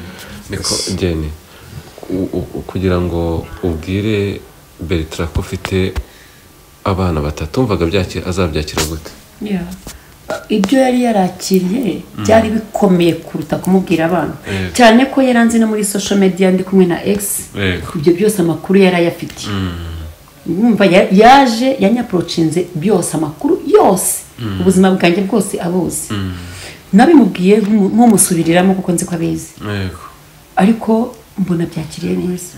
Speaker 2: niko njyene U- u- kugira ngo ubwire beritra ko ufite abana batatu wumvaga byakira azabyakira gute
Speaker 3: Yeah. ibyo yari yarakiriye byari bikomeye kuruta kumubwira abantu
Speaker 2: Yego.
Speaker 3: cyane ko yari anzi no muri social media ndi kumwe na x
Speaker 2: Yego.
Speaker 3: ibyo byose amakuru yari ayafitiye Yumva ya- yaje yanyaprocinze byose amakuru yose ubuzima bwanjye bwose abuzi nabimubwiye nkumu- nk'umusubiriramo kuko nzi ko abizi
Speaker 2: yego
Speaker 3: ariko mbona byakiriye neza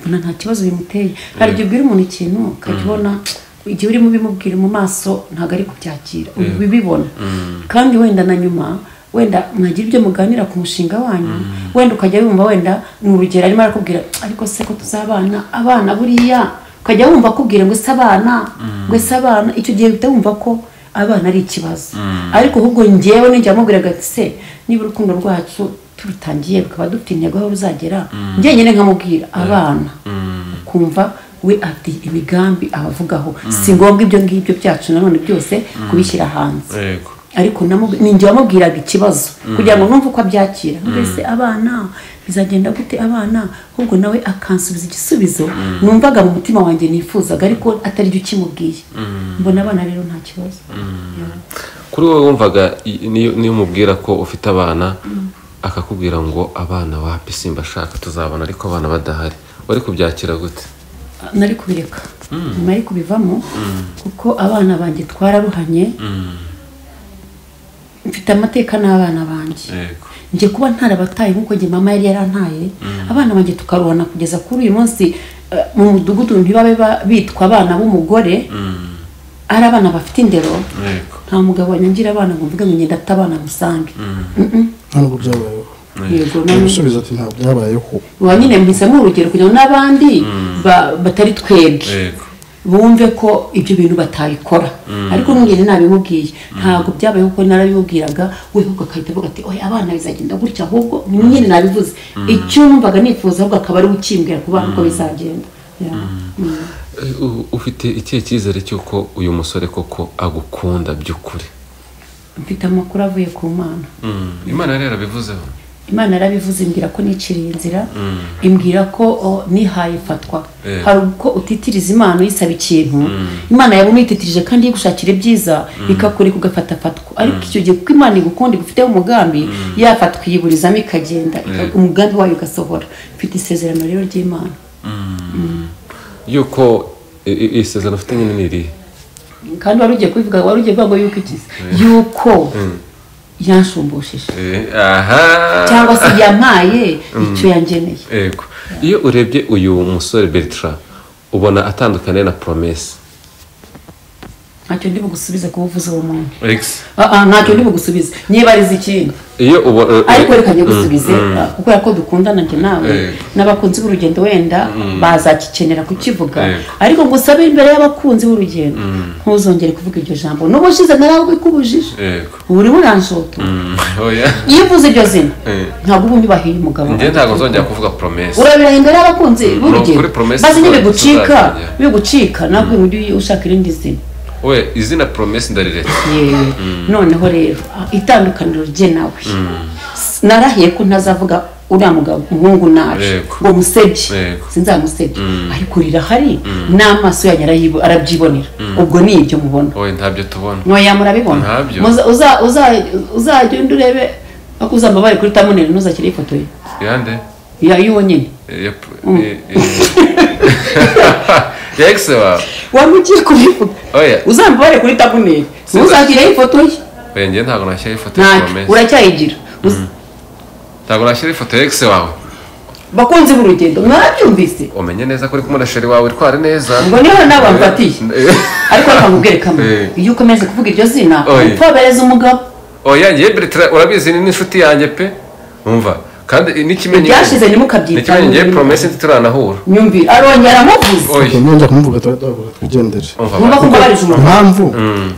Speaker 3: mbona nta kibazo bimuteye hari igihe ubwira umuntu ikintu ukakibona igihe urimo ubimubwira mu maso ntabwo ari kubyakira ubibibona kandi wenda na nyuma wenda mwagira ibyo muganira ku mushinga wanyu wenda ukajya wumva wenda ni urugero arimo arakubwira ariko se ko tuzabana abana buriya ukajya wumva akubwira ngo ese abana ngo ese abana icyo gihe uhita wumva ko abana ari ikibazo ariko ahubwo njyewe nijya mubwiraga ati se niba urukundo rwacu turutangiye rukaba dufite intego aho ruzagera njye nyine nkamubwira abana ukumva we afite imigambi abavugaho si ngombwa ibyo ngibyo byacu nanone byose kubishyira hanze
Speaker 2: yego
Speaker 3: ariko namubi- ni njye wamubwiraga ikibazo kugira ngo numve uko abyakira mbese abana bizagenda gute abana ahubwo nawe akansubiza igisubizo numvaga mu mutima wanjye nifuzaga ariko atari byo ukimubwiye mbona abana rero nta kibazo Yeah.
Speaker 2: kuri wowe wumvaga i- niyo niyo umubwira ko ufite abana akakubwira ngo abana wapi simba ashaka tuzabana ariko abana badahari wari kubyakira gute
Speaker 3: nari kubireka nari kubivamo kuko abana banjye twararuhanye mfite amateka n'abana banjye
Speaker 2: yego
Speaker 3: njye kuba ntarabataye nk'uko njye mama yari yarantaye abana banjye tukaruhana kugeza kuri uyu munsi eh, mu mudugudu ntibabe ba- bitwa abana b'umugore ari abana bafite indero
Speaker 2: yego
Speaker 3: nta mugabo wanyangira abana ngo mvuge ngo ngenda ata abana musange
Speaker 1: nta nubwo byabayeho
Speaker 3: yego none-
Speaker 1: gusubiza ati ntabwo byabayeho
Speaker 3: uba nyine mpisemo urugero kugira ngo n'abandi ba- batari twebwe
Speaker 2: yego
Speaker 3: bumve ko ibyo bintu batabikora ariko mwene nabimubwiye ntabwo byabaye kuko narabimubwiraga we ahubwo agahita avuga ati oya abana bizagenda gutya ahubwo ni nyine nabivuze icyo numvaga nifuza ahubwo akaba ari we ukimbwira ku bana uko bizagenda Yeah. Mm.
Speaker 2: U- ufite ikihe cyizere cy'uko uyu musore koko agukunda by'ukuri
Speaker 3: mfite amakuru avuye ku mana
Speaker 2: imana rero yarabivuzeho
Speaker 3: imana yarabivuze imbwira ko niciriye inzira imbwira ko o, nihaye fatwa
Speaker 2: Eh.
Speaker 3: hari uko utitiriza imana uyisaba ikintu imana yaba umwititirije kandi igushakira ibyiza ikakureka ugafata fatwa ariko icyo gihe kuko imana igukunda igufiteho umugambi ya fatwa iyiburizamo ikagenda ika-
Speaker 2: Eh.
Speaker 3: umugambi wayo ugasohora mfite isezerano rero ry'imana
Speaker 2: yuko i- i- isezerano ufite nyine ni irihe
Speaker 3: kandi wari ugiye kubivuga wari ugiye kuvuga ngo yuko ikizi yuko yanshumbushishe
Speaker 2: aha
Speaker 3: cyangwa se yampaye icyo yangeneye
Speaker 2: yego iyo urebye uyu musore bertra ubona atandukanye na promesi
Speaker 3: ntacyo ndi bugusubize kuba uvuze uwo muntu
Speaker 2: egisi
Speaker 3: Ah, ah, ntacyo ndi bugusubize nyibariza ikindi
Speaker 2: iyo ubo-
Speaker 3: ariko reka nyigusubize ah, kubera ko dukundana njye nawe
Speaker 2: Eh.
Speaker 3: n'abakunzi b'urugendo wenda bazakikenera kukivuga
Speaker 2: Eh.
Speaker 3: ariko ngusabe imbere y'abakunzi b'urugendo ntuzongere kuvuga iryo jambo n'ubushize narabikubujije
Speaker 2: yego
Speaker 3: urimo uranshoto
Speaker 2: oya
Speaker 3: iyo uvuze iryo zina
Speaker 2: Eh.
Speaker 3: ntabwo uba unyubahiye umugabo
Speaker 2: njye ntabwo nzongera kuvuga promesi
Speaker 3: urabiraha imbere y'abakunzi b'urugendo
Speaker 2: kuri promesse
Speaker 3: maze nibigucika
Speaker 2: tuzajya.
Speaker 3: bigucika nabwo ujye ushaka irindi zina
Speaker 2: we izina promesi ndariretse
Speaker 3: yewe noneho rero itandukaniro rye nawe S- narahiye ko ntazavuga uriya mugabo umuhungu nabi
Speaker 2: Yego.
Speaker 3: ngo musebye
Speaker 2: Yego.
Speaker 3: sinzamusebye ariko rirahari n'amaso yanyu arayibo- arabyibonera ubwo ni ibyo mubona
Speaker 2: oya ntabyo tubona
Speaker 3: ntoya murabibona
Speaker 2: Ntabyo.
Speaker 3: Muza- uza- uza- uzagenda urebe ako uzambabare kuri tamuneri ntuzakire ifoto ye
Speaker 2: yande
Speaker 3: ya y'uwo nyine
Speaker 2: ya egisi wawe
Speaker 3: wari ugiye kubivuga
Speaker 2: oya
Speaker 3: uzambabare kure tamuneri ntuzakireho ifoto ye
Speaker 2: oya njye ntabwo nashyiraho ifoto ya
Speaker 3: ntacyo
Speaker 2: promesi
Speaker 3: uracyayigira Uz-
Speaker 2: ntabwo nashyiraho ifoto ya egisi wawe
Speaker 3: bakunzi b'urugendo mwabyumvise
Speaker 2: umenye neza ko uri kumwe na sheri wawe itwara neza
Speaker 3: ngo niho nawe amfatiye ariko reka nkubwire kamwe
Speaker 2: Eh.
Speaker 3: iyo ukomeje kuvuga iryo zina
Speaker 2: Oye.
Speaker 3: utobereza umugabo
Speaker 2: oya njye Bertrand urabizi ni n'inshuti yanjye pe umva kandi n'ikimenyetso
Speaker 3: ibyashize ntimukabyitaho
Speaker 2: n'ikimenyetso njye promesi ntituranahura
Speaker 3: nyumvire arongera amuvuze
Speaker 2: oya
Speaker 1: nongera kumuvuga tuba twahura twigendere
Speaker 2: umva
Speaker 3: wumva ko mbabarije umuntu
Speaker 1: impamvu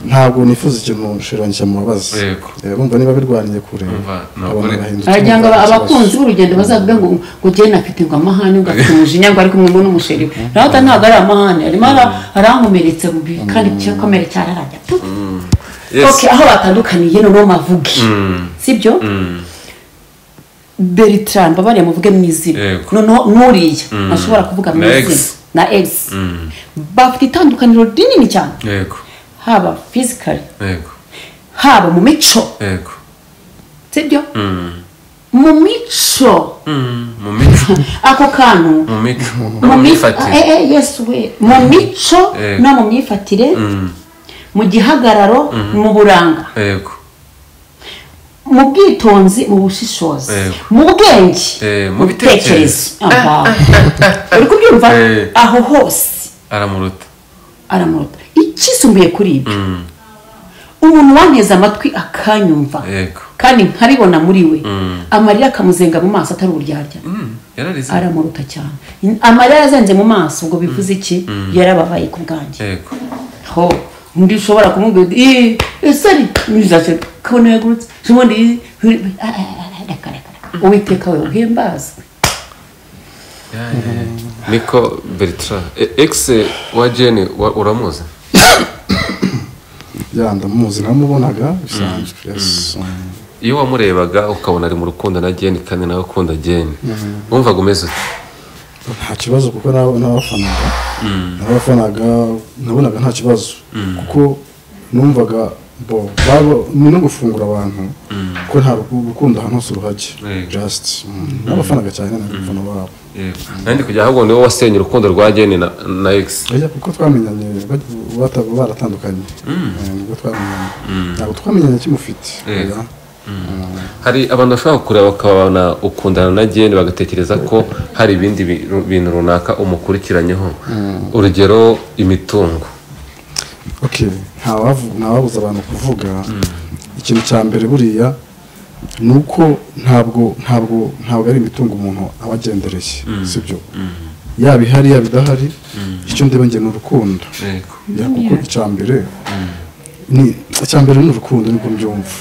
Speaker 1: ntabwo nifuza ikintu nshiranyije mu babaza
Speaker 2: Yego.
Speaker 1: Eh, bumva niba birwaniye kure
Speaker 2: Umva, ntabwo
Speaker 1: abantu
Speaker 2: uri-
Speaker 1: bahindutse
Speaker 3: aragira ngo
Speaker 1: bakagira
Speaker 3: abakunzi b'urugendo bazavuge ngo ngo njyewe nafite ngo amahane ugafite umujinya ngo ariko umwe n'umusheri we nawe uta- ntabwo ari amahane arimo ara- arankomeretse mu bibi kandi igikomere cyararajya tu.
Speaker 2: yes
Speaker 3: Ok, aho batandukaniye noneho mavuge sibyo bertrand mbabariye muvuge mu izina
Speaker 2: Yego.
Speaker 3: noneho n'uriya ashobora kuvuga mu
Speaker 2: Na ex.
Speaker 3: izina na egisi bafite itandukaniro rinini cyane
Speaker 2: yego
Speaker 3: haba fizikari
Speaker 2: yego
Speaker 3: haba mu mico
Speaker 2: yego
Speaker 3: sibyo mu mico
Speaker 2: Mm, mu mico
Speaker 3: ako kantu
Speaker 2: mu mico no
Speaker 3: mu
Speaker 2: mu
Speaker 3: mi-
Speaker 2: myifatire
Speaker 3: eh, eh, yes we mu mico
Speaker 2: Eh.
Speaker 3: no mu myifatire mu gihagararo mu buranga
Speaker 2: yego
Speaker 3: mu bwitonzi mu bushishozi
Speaker 2: Eh.
Speaker 3: mu bwenge
Speaker 2: Eh, mu bitekerezo.
Speaker 3: Aha. uri kubyumva
Speaker 2: Eh.
Speaker 3: aho hose
Speaker 2: aramuruta
Speaker 3: aramuruta ikisumbuye kuri ibyo umuntu wanteze amatwi akanyumva
Speaker 2: yego
Speaker 3: kandi nkabibona muri we amarira akamuzenga mu maso atari uburyarya
Speaker 2: Mm, yararize
Speaker 3: aramuruta cyane amarira yazenze mu maso ubwo bivuze iki yarababaye ku bwanjye
Speaker 2: yego
Speaker 3: ho undi ushobora kumubwira uti "Ih, ese ari mwiza se kabona yagurutse ubundi ih, ih, ah, ah, ah, reka reka reka uwiteka we uhimbazwe
Speaker 2: Ya, ya, ya. niko Bertrand E- ex wa Jane wa- uramuzi
Speaker 1: ya ndamuzi namubonaga bisanzwe yes Mm.
Speaker 2: iyo wamurebaga ukabona ari mu rukundo na Jane kandi nawe ukunda Jane wumvaga umeze ute
Speaker 1: nta kibazo kuko na- nabafanaga nabafanaga nabonaga nta kibazo kuko numvaga bo baba- ni no gufungura abantu ko nta ruku- rukundo ahantu hose uruhajye
Speaker 2: Yego.
Speaker 1: just mm, nabafanaga cyane n'abafana babo
Speaker 2: kandi kujya ahubwo niwe wasenye urukundo rwa Jane na, na ex
Speaker 1: Oya, kuko twamenyanye ba- bata- baratandukanye Eh, nibwo twamenyanye ntabwo twamenyanye kimufite
Speaker 2: Yego.
Speaker 1: oya.
Speaker 2: hari abantu bashobora kureba bakabona ukundana na Jane bagatekereza ko hari ibindi bintu bintu runaka umukurikiranyeho urugero imitungo
Speaker 1: okay ntawavu- ntawabuza abantu kuvuga ikintu cya mbere buriya ni uko ntabwo ntabwo ntabwo ari imitungo umuntu aba agendereye sibyo yaba ihari yaba idahari icyo ndeba njye ni urukundo Ya, kuko icya mbere ni icya mbere ni urukundo niko mbyumva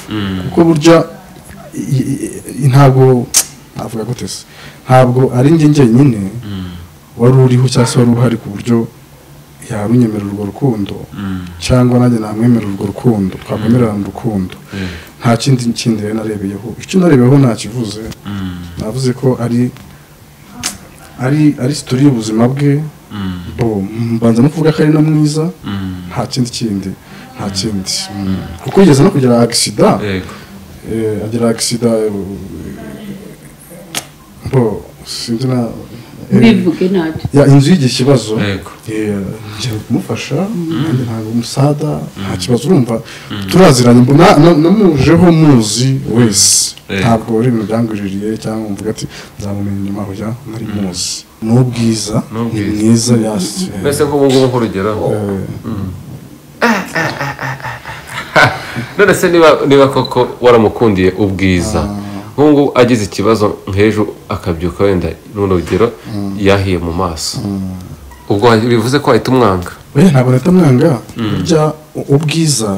Speaker 1: kuko burya i- i- i- ntabwo navuga gute se ntabwo ari njye njyenyine wari uriho cyangwa se wari uhari ku buryo yarunyemerera urwo rukundo cyangwa nanjye namwemerera urwo rukundo twakwemerera mu rukundo nta kindi kindi rero narebeyeho icyo narebeyeho ntakivuze navuze ko ari ari ari sitori y'ubuzima bwe bo mbanza no kuvuga ko ari na mwiza nta kindi kindi nta kindi Mm. kuko yigeze no kugira agisida
Speaker 2: yego
Speaker 1: eh, agira agisida bo sinzi na eh,
Speaker 3: bivuge ntacyo
Speaker 1: ya inzu yigiye ikibazo
Speaker 2: Yego.
Speaker 1: Eh, ngiye kumufasha nanjye ntabwo umusada nta kibazo urumva turaziranye mbu- na- na- namujeho muzi wese
Speaker 2: Yego.
Speaker 1: ntabwo ari ibintu byanguririye cyangwa mvuga ati nzamumenya inyuma hoya nari muzi ni ubwiza ni
Speaker 2: ubwiza.
Speaker 1: mwiza yasi
Speaker 2: mbese nk'ubu ngubu nk'urugero none se niba niba koko waramukundiye ubwiza nk'ubu ngubu agize ikibazo nk'ejo akabyuka wenda runo rugero yahiye mu maso ubwo bivuze ko wahita umwanga
Speaker 1: oya ntabwo leta mwanga burya u- ubwiza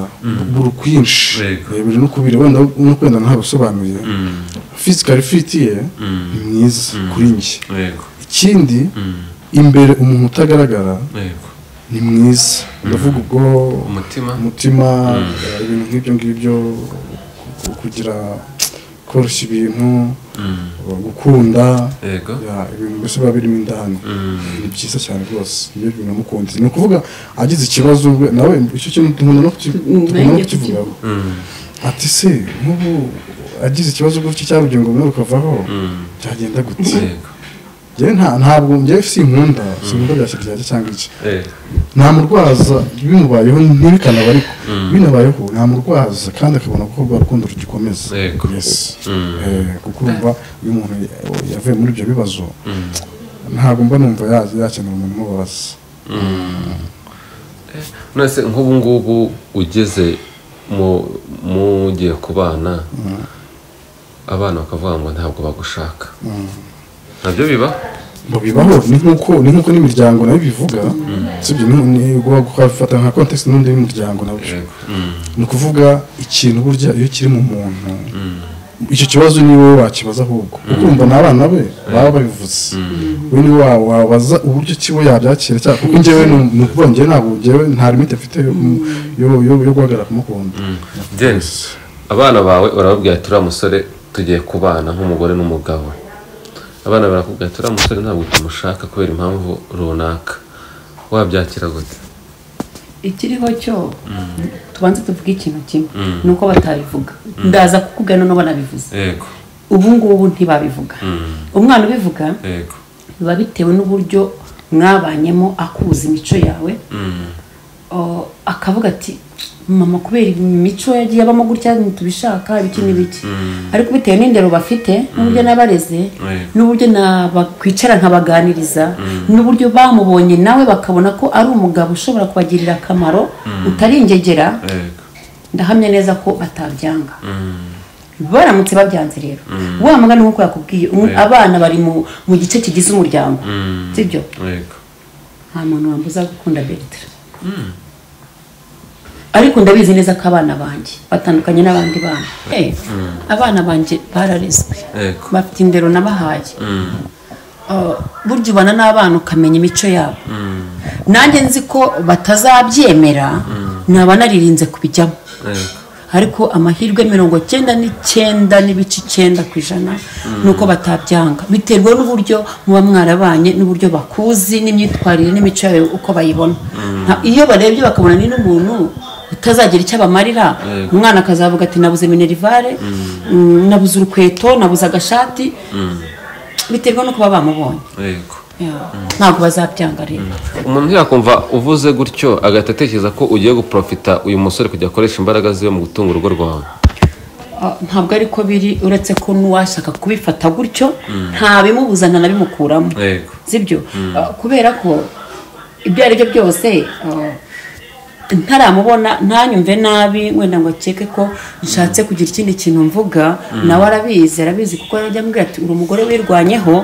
Speaker 1: buri kwinshi
Speaker 2: Yego.
Speaker 1: Eh, buri no kubiri wenda no kwenda ntabisobanuye fisikari fiti ye ni mwiza kuri njye
Speaker 2: yego
Speaker 1: ikindi imbere umuntu utagaragara
Speaker 2: yego
Speaker 1: ni mwiza ndavuga ubwo
Speaker 2: umutima
Speaker 1: umutima eh, ibintu nk'ibyo ngibyo ku- kugira koroshya ibintu gukunda
Speaker 2: yego
Speaker 1: ya, ibintu mbese biba birimo indani ni byiza cyane rwose iyo binamukunze ni ukuvuga agize ikibazo we- nawe icyo kintu dukunda no kuki-
Speaker 3: Mm,
Speaker 1: dukunda no
Speaker 3: nanjye
Speaker 1: kukivugaho ati se nk'ubu agize ikibazo gutya cyangwa ubugingo bumwe bukavaho byagenda gute
Speaker 2: yego
Speaker 1: njyewe nta ntabwo njyewe sinkunda sinkunda bya kiryajya cyangwa iki nta murwaza bimubayeho ntibikanaba ariko binabayeho nta murwaza kandi akabona ko rwa rukundo rugikomeza
Speaker 2: Yego.
Speaker 1: Yes. Eh, kuko urumva iyo umuntu yavuye muri ibyo bibazo ntabwo mba numva ya- yakenera umuntu umubaza
Speaker 2: nonese nk'ubu ngubu ugeze mu mugiye ku bana abana bakavuga ngo ntabwo bagushaka nabyo biba
Speaker 1: mu bibaho ni nk'uko ni nk'uko n'imiryango nayo ibivuga sibyo nubwo gufata nka context n'undi w'imiryango nabyo ni ukuvuga ikintu burya iyo kiri mu muntu icyo kibazo ni wowe wakibaza ahubwo kuko urumva n'abana be baba babivuze we ni wa wabaza uburyo kiwe yabyakira cyangwa kuko njyewe ni- ni ukuvuga njyewe ntabwo njyewe nta limite mfite yo yo- yo- yo guhagarara kumukunda
Speaker 2: James abana bawe urababwira ati uriya musore tugiye kubana nk'umugore n'umugabo abana barakubwira ati uriya musore ntabwo tumushaka kubera impamvu runaka wabyakira gute
Speaker 3: ikiriho cyo tubanze tuvuge ikintu kimwe ni uko batabivuga ndaza kukubwira noneho banabivuze
Speaker 2: yego
Speaker 3: ubu ngubu ntibabivuga umwana ubivuga
Speaker 2: yego
Speaker 3: biba bitewe n'uburyo mwabanyemo akuza imico yawe O, akavuga ati mama kubera imico yagiye abamo gutya ntitubishaka ibiki n'ibiki ariko bitewe n'indero bafite n'uburyo nabareze n'uburyo nakwicara nkabaganiriza n'uburyo bamubonye nawe bakabona ko ari umugabo ushobora kubagirira akamaro utari ingegera
Speaker 2: yego
Speaker 3: ndahamya neza ko batabyanga baramutse babyanze rero wa mugani nk'uko yakubwiye umu- abana bari mu mu gice kigize umuryango sibyo
Speaker 2: yego
Speaker 3: nta muntu wambuza gukunda Bertrand ariko ndabizi neza ko abana banjye batandukanye n'abandi bana Eh, abana banjye bararezwe
Speaker 2: Yego.
Speaker 3: bafite indero nabahaye Oh, burya ubana n'abana ukamenya imico yabo nanjye nzi ko batazabyemera naba naririnze kubijyamo
Speaker 2: yego
Speaker 3: ariko amahirwe mirongo cyenda n'icyenda n'ibice icyenda ku ijana ni uko batabyanga biterwa n'uburyo muba mwarabanye n'uburyo bakuzi n'imyitwarire n'imico yawe uko bayibona Nta- iyo barebye bakabona ni n'umuntu utazagira icyo abamarira umwana akazavuga ati nabuze minerivare mm, nabuze urukweto nabuze agashati biterwa no kuba bamubonye
Speaker 2: yego
Speaker 3: Yeah. ntabwo bazabyanga rero
Speaker 2: umuntu yakumva uvuze gutyo agahita atekereza ko ugiye guprofita uyu musore kujya akoresha imbaraga ziwe mu gutunga urugo rwawe
Speaker 3: Ah, ntabwo ariko biri uretse ko n'uwashaka kubifata gutyo ntabimubuza ntanabimukuramo
Speaker 2: yego
Speaker 3: sibyo Ah, kubera ko ibyo ari byo byose ah, ntaramubona ntanyumve nabi wenda ngo akeke ko nshatse kugira ikindi kintu mvuga nawe arabizi arabizi kuko yajya ambwira ati uri umugore wirwanyeho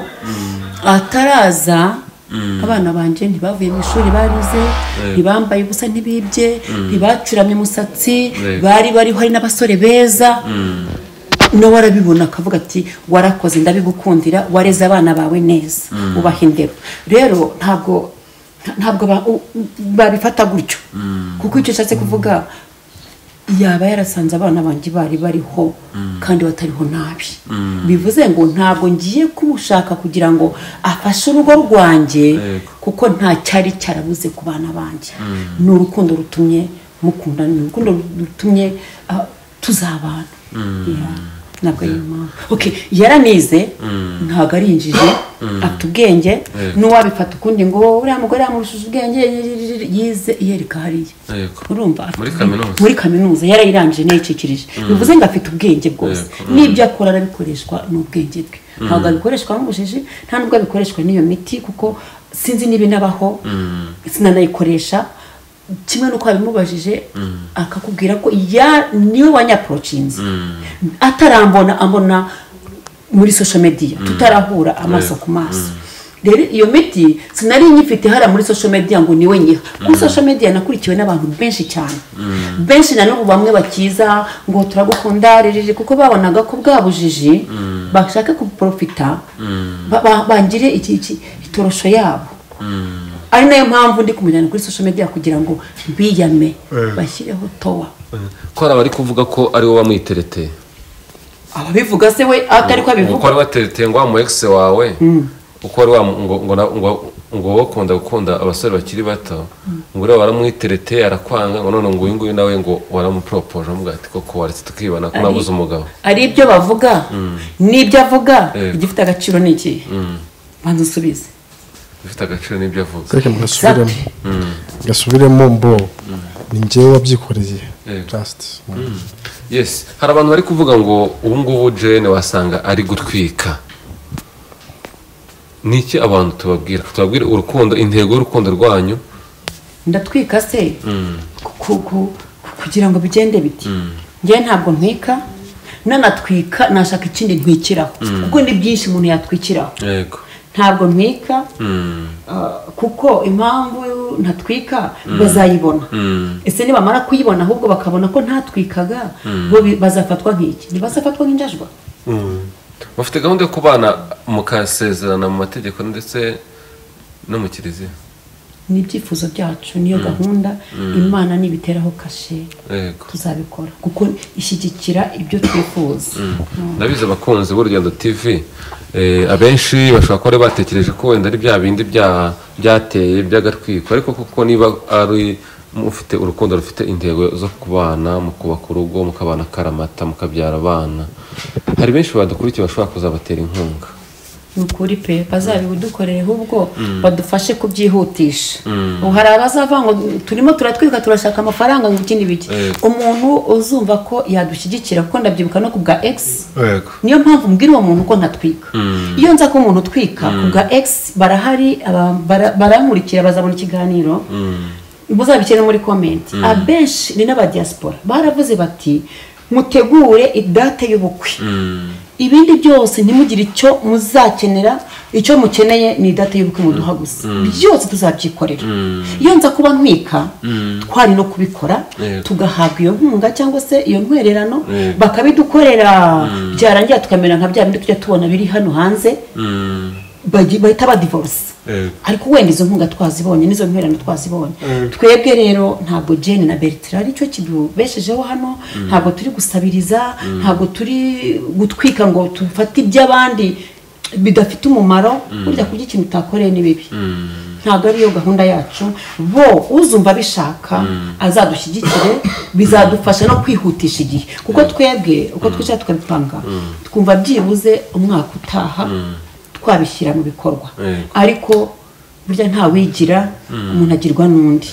Speaker 3: ataraza abana banjye ntibavuye mu ishuri barize ntibambaye ubusa ntibibye ntibacuramye umusatsi
Speaker 2: Yego.
Speaker 3: bari bariho hari n'abasore beza nawe arabibona akavuga ati warakoze ndabigukundira wareze abana bawe neza ubaha indero rero ntabwo ntabwo ba- u- u- babifata gutyo kuko icyo ushatse kuvuga yaba yarasanze abana banjye bari bariho kandi batariho nabi bivuze ngo ntabwo ngiye kumushaka kugira ngo afashe urugo rwanjye
Speaker 2: Yego.
Speaker 3: kuko nta cyari cyarabuze ku bana banjye ni urukundo rutumye mukundana ni urukundo rutumye ah, tuzabana Yeah. ntabwo ari impamvu okay yaranize ntabwo ari injiji afite ubwenge n'uwabifata ukundi ngo uriya mugore yamurushije ubwenge yize yereka hariya
Speaker 2: Yego.
Speaker 3: urumva afite-
Speaker 2: Muri kaminuza.
Speaker 3: muri kaminuza yarayirangije nayicikirije bivuze ngo afite ubwenge bwose n'ibyo akora arabikoreshwa ni ubwenge bwe ntabwo abikoreshwa nk'ubujiji nta nubwo abikoreshwa n'iyo miti kuko sinzi niba inabaho sinanayikoresha kimwe n'uko wabimubajije akakubwira ko ya niwe wanyaporocinze atarambona ambona muri social media tutarahura amaso ku maso rero iyo miti sinari nyifite hariya muri social media ngo niwe nyiha kuri social media nakurikiwe n'abantu benshi cyane benshi na n'ubu bamwe bakiza ngo turagukunda ririri kuko babonaga ko bwa bujiji bashaka kuprofita ba- ba- bangire iki- iki- itorosho yabo ari nayo mpamvu ndi kumenyana kuri social media kugira ngo biyame bashyireho towa
Speaker 2: ko hari abari kuvuga ko ari wowe wamwitereteye
Speaker 3: ababivuga se we atari
Speaker 2: uko
Speaker 3: ko abivuga
Speaker 2: wari watereteye ngo wa mu ex wawe uko wari wa ngo ngo na- ngo ngo wowe ukunda gukunda abasore bakiri bato ngo uriya waramwitereteye arakwanga ngo none ngo uyu nguyu nawe ngo waramupropoje amuga ati koko waretse tukibana ko nabuze umugabo
Speaker 3: ari ibyo bavuga n'ibyo avuga
Speaker 2: Yego.
Speaker 3: igifite agaciro ni ikihe banza unsubize
Speaker 2: bifite agaciro n'ibyo avuga
Speaker 1: reka mugasubiremo gasubiremo mbo ni njyewe wabyikoreye
Speaker 2: Yego.
Speaker 1: jasiti
Speaker 2: yes hari abantu bari kuvuga ngo ubu ngubu jene wasanga ari gutwika ni iki abantu tubabwira tubabwira urukundo intego y'urukundo rwanyu
Speaker 3: ndatwika se ku- ku- ku- kugira ngo bigende biti njyewe ntabwo ntwika nanatwika nashaka ikindi ntwikiraho kuko ni byinshi umuntu yatwikiraho
Speaker 2: yego
Speaker 3: ntabwo ntwika ah, kuko impamvu ntatwika bazayibona ese nibamara kuyibona ahubwo bakabona ko ntatwikaga bo bi- bazafatwa nk'iki ntibazafatwa nk'injajwa
Speaker 2: bafite gahunda yo kubana mukasezerana mu mategeko ndetse no mu kiliziya
Speaker 3: ni ibyifuzo byacu niyo gahunda imana nibiteraho kashe
Speaker 2: yego
Speaker 3: tuzabikora kuko ishyigikira ibyo twifuza
Speaker 2: ndabizi abakunzi b'urugendo tv eh, abenshi bashobora kuba bari batekereje ko wenda ari bya bindi bya- byateye by'agatwiko ariko kuko niba ari mufite urukundo rufite intego zo kubana mu kubaka urugo mukabana akaramata mukabyara abana hari benshi badukurikiye bashobora kuzabatera inkunga
Speaker 3: ni ukuri pe bazabidukorere ahubwo badufashe kubyihutisha ubu hari abazava ngo turimo turatwika turashaka amafaranga ngo ikindi biki
Speaker 2: Eh.
Speaker 3: umuntu uzumva ko yadushyigikira kuko ndabyibuka no ku bwa egisi
Speaker 2: yego
Speaker 3: niyo mpamvu mbwira uwo muntu ko ntatwika iyo nza ko umuntu utwika ku bwa egisi barahari aba- bara- barankurikira bazabona ikiganiro muzabishyire muri komenti abenshi ni n'abadiyasipora baravuze bati mutegure idate y'ubukwe ibindi byose ntimugire icyo muzakenera icyo mukeneye ni idate y'ubukwe muduha gusa byose tuzabyikorera iyo nza kuba ntwika twari no kubikora
Speaker 2: Yego.
Speaker 3: tugahabwa iyo nkunga cyangwa se iyo ntwererano
Speaker 2: Yego.
Speaker 3: bakabidukorera byarangira tukamera nka bya bindi tujya tubona biri hano hanze bagi- bahita badivorce
Speaker 2: Yego.
Speaker 3: ariko wenda izo nkunga twazibonye n'izo ntwererano twazibonye twebwe rero ntabwo jane na bertrand aricyo kidubeshejeho hano ntabwo turi gusabiriza ntabwo turi gutwika ngo dufate iby'abandi bidafite umumaro burya kurya ikintu utakoreye ni bibi ntabwo ariyo gahunda yacu bo uzumva abishaka azadushyigikire bizadufasha no kwihutisha igihe kuko twebwe uko twicara tukabipanga twumva byibuze umwaka utaha twabishyira mu bikorwa
Speaker 2: Yego.
Speaker 3: ariko burya nta wigira umuntu agirwa n'undi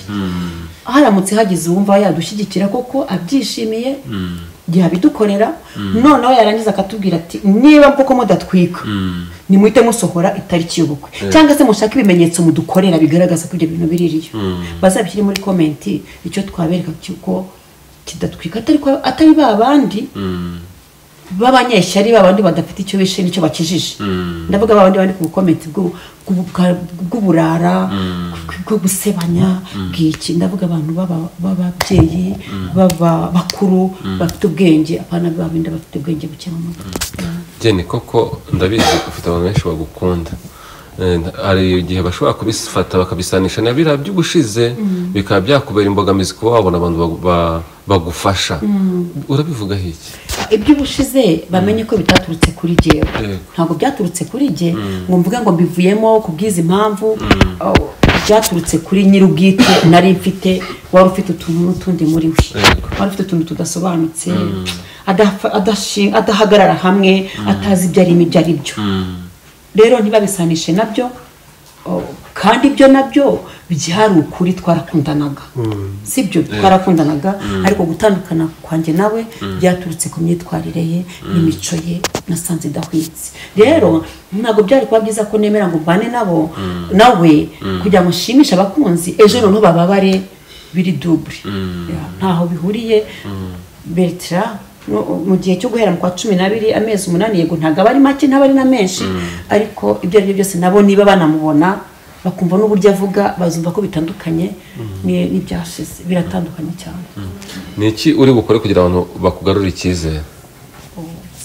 Speaker 3: haramutse hagize uwumva yadushyigikira koko abyishimiye yabidukorera noneho yarangiza akatubwira ati niba koko mudatwika nimuhite musohora itariki y'ubukwe cyangwa se mushake ibimenyetso mudukorera bigaragaza ko ibyo bintu biririyo bazabishyire muri komenti icyo twabereka cy'uko kidatwika atari kwa- atari ba bandi b'abanyeshyari babandi badafite icyo bishe n'icyo bakijije ndavuga babandi bandi ku bukomenti bw'u- bw'u- bwa- bw'uburara bw- bwo gusebanya bw'iki ndavuga abantu baba- b'ababyeyi baba bakuru bafite ubwenge abana babindi bafite ubwenge buke mu mutwe
Speaker 2: jene koko ndabizi ufite abantu benshi bagukunda Eh, hari igihe bashobora kubifata bakabisanisha na biriya by'ubushize bikaba byakubera imbogamizi kuba wabona abantu bagu- ba- bagufasha urabivuga iki
Speaker 3: iby'ubushize bamenye ko bitaturutse kuri jyewe
Speaker 2: Yego.
Speaker 3: ntabwo byaturutse kuri jye ngo mvuge ngo mbivuyemo ku bw'izi mpamvu oh, byaturutse kuri nyir'ubwite nari mfite wari ufite utuntu n'utundi muri we
Speaker 2: Yego.
Speaker 3: wari ufite utuntu tudasobanutse adafa- adashi- adahagarara hamwe atazi ibyo arimo ibyo ari byo rero ntibabisanishe nabyo oh, kandi ibyo nabyo byari ukuri twarakundanaga sibyo twarakundanaga ariko gutandukana kwanjye nawe byaturutse ku myitwarire ye n'imico ye nasanze idahwitse rero ntabwo byari kuba byiza ko nemera ngo mbane nabo nawe kugira ngo nshimishe abakunzi ejo noneho bababare biri dubure Ya, ntaho bihuriye bertira no- mu gihe cyo guhera mu kwa cumi n'abiri amezi umunani yego ntabwo aba ari make ntabwo ari na menshi ariko ibyo ari byo byose nabo niba banamubona bakumva n'uburyo avuga bazumva ko bitandukanye ni- n'ibyashize biratandukanye cyane
Speaker 2: ni iki uri bukore kugira abantu bakugarure icyizere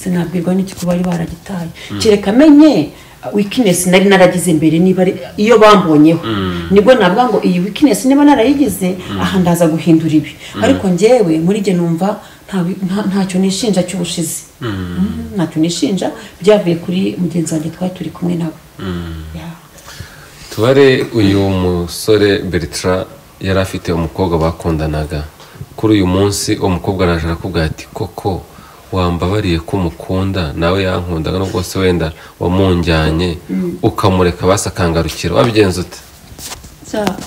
Speaker 3: sinabwirwa n'iki ko bari baragitaye kereka amenye wikinesi nari naragize mbere niba ari- iyo bambonyeho nibwo navuga ngo iyi wikinesi niba narayigize aha ndaza guhindura ibi ariko njyewe muri jye numva nta wi- nta- ntacyo nishinja cy'ubushize Mm, ntacyo nishinja byavuye kuri mugenzi wanjye twari turi kumwe nawe Yeah.
Speaker 2: tubare uyu musore bertrand yari afite umukobwa bakundanaga kuri uyu munsi uwo mukobwa araje arakubwira ati koko wambabariye ko mukunda nawe yankundaga nubwo se wenda wamunjyanye ukamureka basakangarukira wabigenza ute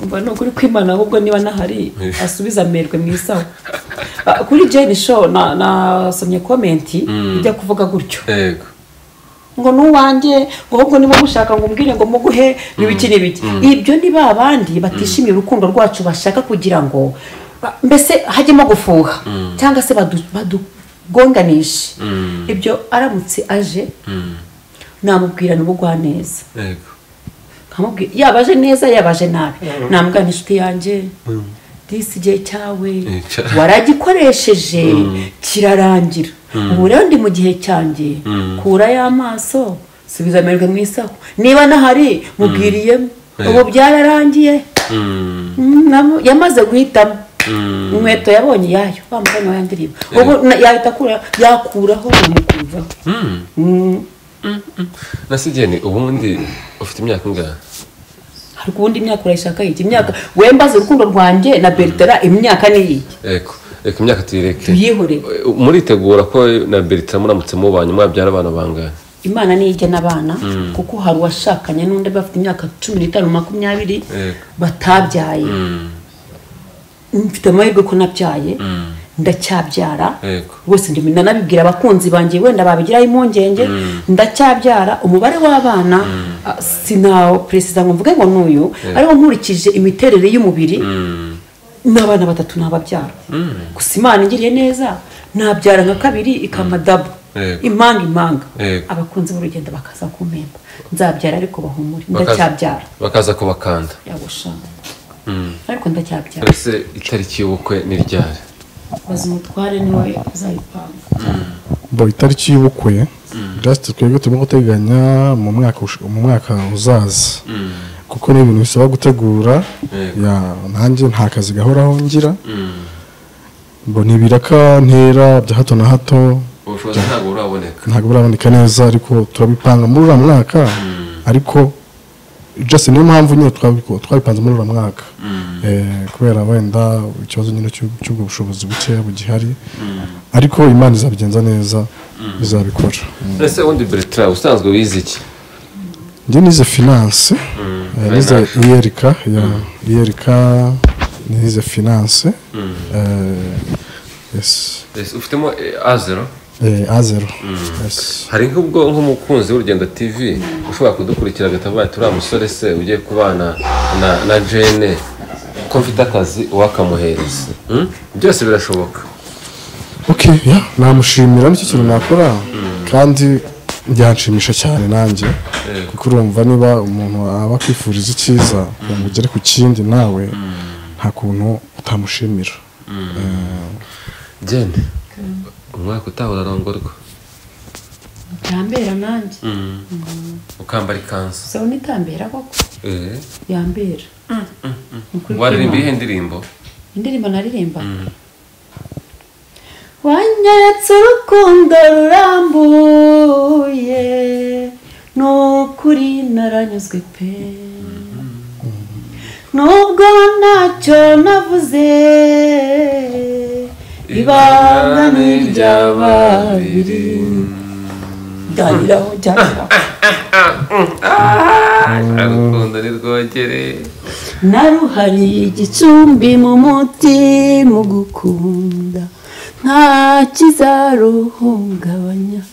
Speaker 3: mba ni ukuri kwimana ahubwo niba nahari asubiza amerwe mu isaho Ah, kuri jane show na- nasomye komenti ijya kuvuga gutyo
Speaker 2: yego
Speaker 3: ngo n'uwanjye ngo ahubwo niba mushaka ngo umbwire ngo muguhe ibiki n'ibiki ibyo ni ba bandi batishimiye urukundo rwacu bashaka kugira ngo ba- mbese hajyemo gufuha cyangwa se badu- badugonganishe ibyo aramutse aje namubwirana ubugwaneza
Speaker 2: yego
Speaker 3: nkamubwira yabaje neza yabaje nabi namugana inshuti yanjye disi igihe cyawe
Speaker 2: Nica.
Speaker 3: waragikoresheje kirarangira ubu rero ndi mu gihe cyanjye kura y'amaso subiza amerwe mu isaho niba nahari mubwiriyemo
Speaker 2: Eh.
Speaker 3: ubu byararangiye
Speaker 2: Mm,
Speaker 3: Mm, namu- yamaze guhitamo inkweto yabonye iyayo wa mugani wa ya ndirimbo ubu na- yahita akura- yakuraho nkamukumvaho Mm,
Speaker 2: nasigeni ubundi ufite imyaka ingana
Speaker 3: hari ubundi imyaka urayishaka yiki imyaka wembaze urukundo rwanjye na bertera imyaka ni iyi
Speaker 2: yego reka imyaka tuyireke
Speaker 3: tuyihore
Speaker 2: muritegura ko na bertram muramutse mubanye mwabyara abana bangahe
Speaker 3: imana niyo ijyana abana kuko hari uwashakanye n'undi bafite imyaka cumi n'itanu makumyabiri
Speaker 2: Yego.
Speaker 3: batabyaye mfite amahirwe ko nabyaye ndacyabyara
Speaker 2: Yego.
Speaker 3: rwose ndimo nanabibwira abakunzi banjye wenda babigiraho impungenge ndacyabyara umubare w'abana ah, sinaperesiza ngo mvuge ngo n'uyu ariwo nkurikije imiterere y'umubiri n'abana batatu nababyara gusa imana ingiriye neza nabyara nka kabiri ikampa dabo
Speaker 2: Yego.
Speaker 3: impanga impanga
Speaker 2: Yego.
Speaker 3: abakunzi b'urugendo bakaza kumpemba nzabyara ariko bahumure
Speaker 2: Bakaza-
Speaker 3: ndacyabyara
Speaker 2: bakaza kubakanda
Speaker 3: yagusha ariko ndacyabyara
Speaker 2: ese itariki y'ubukwe ni ryari
Speaker 3: baza umutware niwe uzabipanga
Speaker 1: bo itariki y'ubukwe jasite twebwe turimo guteganya mu mwaka ush- mu mwaka uzaza kuko ni ibintu bisaba gutegura
Speaker 2: Yego.
Speaker 1: ya nanjye nta kazi gahoraho ngira mbona ibiraka ntera bya hato na hato
Speaker 2: ubushobozi ntabwo buraboneka
Speaker 1: ntabwo buraboneka neza ariko turabipanga muri uriya mwaka ariko jasi niyo mpamvu nyine twabiku- twabipanze muri uriya mwaka Eh, kubera wenda ikibazo nyine cy'u- cy'ubwo bushobozi bukeya bugihari ariko imana izabigenza neza izabikora
Speaker 2: ese ubundi bertram usanzwe wize iki
Speaker 1: njye nize finance eh, nize iyerika ya iyerika nize finance eh, yes
Speaker 2: Ese ufitemo eh, azero
Speaker 1: eh, a zero yes
Speaker 2: hari nk'ubwo nk'umukunzi w'urugendo tv ushobora kudukurikira agatabaye turiya musore se ugiye kubana na na jene ko mfite akazi wakamuhereza Hmm? byose birashoboka
Speaker 1: okay yeah namushimira nicyo kintu nakora kandi byanshimisha cyane nanjye kuko urumva niba umuntu aba akwifuriza icyiza kugira ngo ugere ku kindi nawe nta kuntu utamushimira
Speaker 2: jene umwaka utaha urarongorwa
Speaker 3: yambera nanjye
Speaker 2: ukambara ikanzu
Speaker 3: gusa we nitambera koko
Speaker 2: Eh,
Speaker 3: yambera Ukuri
Speaker 2: waririmba
Speaker 3: kw'Imana.
Speaker 2: iyihe ndirimbo
Speaker 3: indirimbo naririmba wanyeretse urukundo rurambuye ni ukuri naranyuzwe pe nubwo ntacyo navuze ibanga ni irya babiri byaniraho byaniraho
Speaker 2: urukundo nirwogere
Speaker 3: naruhariye igicumbi mu muti mu gukunda nta kizaruhungabanya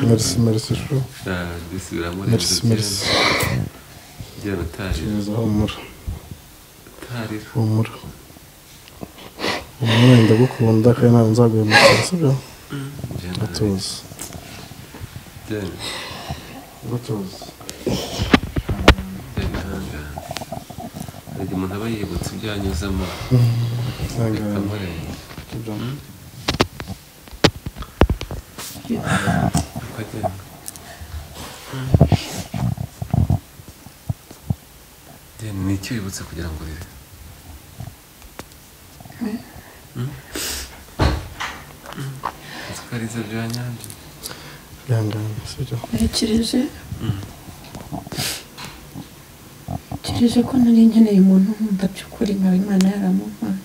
Speaker 1: merci merci chou. merci merci gereza humura humura humura ndagukunda kandi ntabwo nzaguhemukira sibyo gatuza gatuza
Speaker 2: hari umuntu aba yibutse ibyo yanyuzemo bikamurenga ukagenda Jane, ni iki wibutse kugira ngo urire nzi ko ari ibyo bya nyabyo
Speaker 1: ihangane sibyo
Speaker 4: ntekereje ntekereje ko nari nkeneye umuntu nkunda by'ukuri nkaba imana yaramumpaye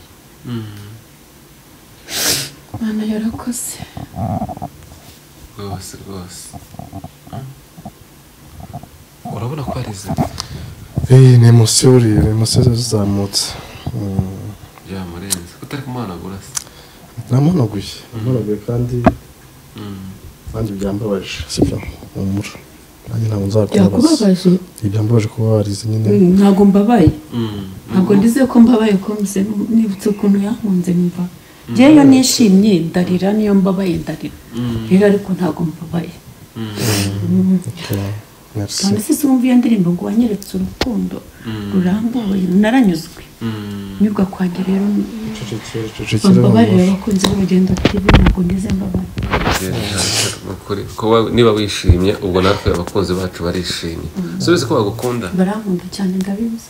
Speaker 4: mana yarakoze
Speaker 2: rwose rwose urabona ko ari izi
Speaker 1: iyi ni emosiyo rero emosiyo zazamutse Mm,
Speaker 2: byamurenze utari kumuhanagura se
Speaker 1: namunoguye namunoguye kandi nanjye byambabaje sibyo ni umura nanjye ntabwo nzakubabaza
Speaker 3: byakubabaje
Speaker 1: ibyambabaje kuba warize nyine
Speaker 3: Mm, ntabwo mbabaye
Speaker 2: Mm.
Speaker 3: ntabwo ndize ko mbabaye ko mbize nibutse ukuntu yankunze mva ngeyo nishimye ndarira niyo mbabaye ndarira rero ariko ntabwo mbabaye
Speaker 1: Okay, merci.
Speaker 3: kandi se wumva iyo ndirimbo ngo wanyeretse urukundo rurambuye naranyuzwe nyurwa kwanjye rero
Speaker 1: Cecekera, cecekera,
Speaker 3: bambabarira
Speaker 1: Mama.
Speaker 3: abakunzi b'urugendo tv ntabwo ndize mbabaye
Speaker 2: Ni ukuri. kuba niba wishimye ubwo natwe abakunzi bacu barishimye subizi ko bagukunda
Speaker 3: barankunda cyane ndabizi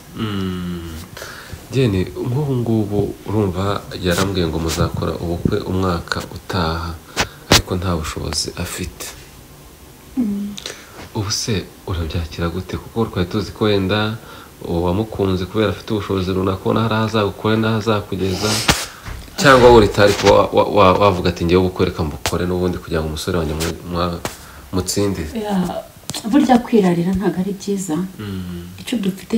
Speaker 2: jyene nk'ubu ngubu urumva yarambwiye ngo muzakora ubukwe umwaka utaha ariko nta bushobozi afite ubu se urabyakira gute kuko twari tuzi ko wenda uwamukunze kubera afite ubushobozi runaka ubona hari ahazagukore n'ahazakugeza cyangwa wowe uritari kuba wa- wa- wa- wavuga ati ngewe ubukwe reka mbukore n'ubundi kugira ngo umusore wanjye mu- mwa- mutsinde
Speaker 3: Ya, burya kwirarira ntabwo ari byiza icyo dufite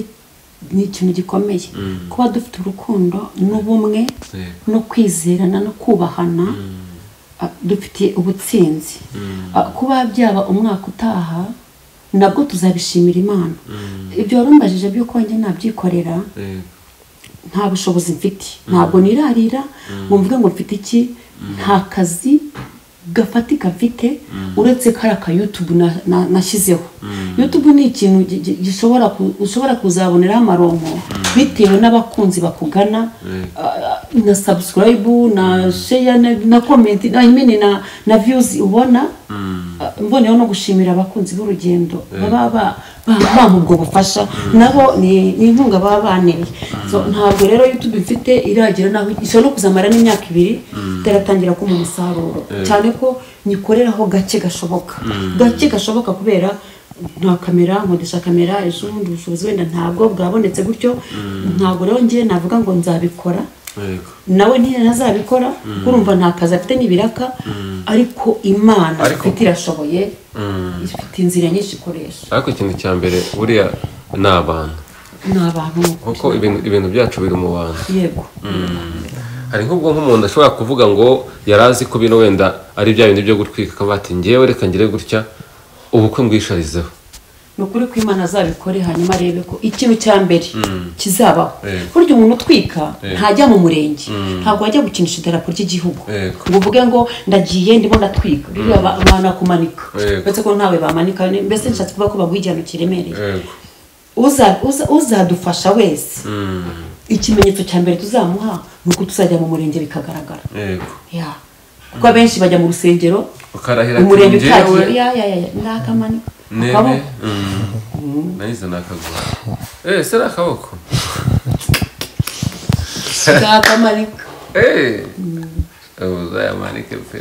Speaker 3: ni ikintu gikomeye kuba dufite urukundo n'ubumwe
Speaker 2: Yego.
Speaker 3: no kwizerana no kubahana ah, dufitiye ubutsinzi Ah, kuba byaba umwaka utaha nabwo tuzabishimira imana ibyo warumbajije by'uko njye nabyikorera
Speaker 2: Yego.
Speaker 3: nta bushobozi mfite ntabwo nirarira ngo mvuge ngo mfite iki nta kazi gafatika mfite uretse kariya ka yutubu na- na- nashyizeho yutubu ni ikintu gi- gi- gishobora ku- ushobora kuzaboneraho amaronko bitewe n'abakunzi bakugana ah, na sabusikarayibu na sheya na- na komenti na imini na na viyuzi ubona ah, mboneyeho no gushimira abakunzi b'urugendo baba ba- ba- bampa ubwo bufasha nabo ni ni inkunga baba baneye So, ntabwo rero youtube mfite iragira naho ishobora no kuzamara n'imyaka ibiri itaratangira kumpa umusaruro cyane ko nyikoreraho gake gashoboka gake gashoboka kubera nta kamera nkodesha kamera ejo bundi bushobozi wenda ntabwo bwabonetse gutyo ntabwo rero ngewe navuga ngo nzabikora
Speaker 2: Yego.
Speaker 3: nawe ntazabikora kuko urumva nta kazi afite n'ibiraka ariko imana
Speaker 2: Ariko-
Speaker 3: ifite irashoboye ifite inzira nyinshi ikoresha
Speaker 2: ariko ikintu cya mbere buriya ni abantu
Speaker 3: ni abantu
Speaker 2: kuko ibintu ibintu byacu biri mu bantu
Speaker 3: yego
Speaker 2: hari nk'ubwo nk'umuntu ashobora kuvuga ngo yari azi ko bino wenda ari bya bindi byo gutwika akaba ati ngewe reka ngire gutya ubukwe mbwisharizeho
Speaker 3: ni ukuri ko imana azabikore hanyuma arebe ko ikintu cya mbere kizabaho
Speaker 2: Yego.
Speaker 3: burya umuntu utwika
Speaker 2: Yego.
Speaker 3: ntajya mu murenge ntabwo ajya gukinisha idarapo ry'igihugu
Speaker 2: Yego.
Speaker 3: ngo uvuge ngo ndagiye ndimo ndatwika biriya ba- banakumanika
Speaker 2: Yego.
Speaker 3: uretse ko ntawe bamanika mbese nshatse kuvuga ko baguha igihano kiremereye
Speaker 2: yego
Speaker 3: uza- uza- uzadufasha wese ikimenyetso cya mbere tuzamuha ni uko tuzajya mu murenge bikagaragara
Speaker 2: yego
Speaker 3: Ya. kuko abenshi bajya mu rusengero
Speaker 2: ukarahira
Speaker 3: umurenge
Speaker 2: ati ngewe
Speaker 3: utagiye ya ya ya ndakamanika
Speaker 2: nebe Mm. nayize ni akaguru eee se ni akaboko
Speaker 3: ndakamanika
Speaker 2: eee uzayamanike pe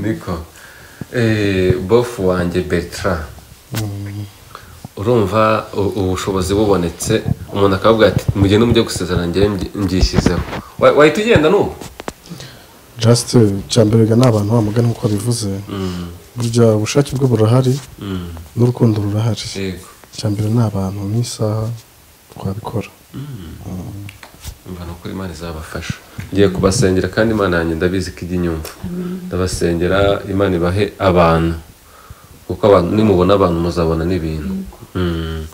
Speaker 2: niko eee bofu wanjye bertrand urumva u- ubushobozi bubonetse umuntu akavuga ati mugende mujye gusezerana ngewe mbyi- mbyishyizeho Wa- wahita ugenda n'ubu
Speaker 1: just cya mbere ga ni abantu bamugana nk'uko babivuze burya ubushake bwe burahari n'urukundo rurahari
Speaker 2: yego
Speaker 1: cya mbere ni abantu n'isaha twabikora
Speaker 2: mva ni ukuri imana izabafasha ngiye kubasengera kandi imana yanjye ndabizi ko ijya inyumva ndabasengera imana ibahe abantu kuko abantu nimubona abantu muzabona n'ibintu Mm.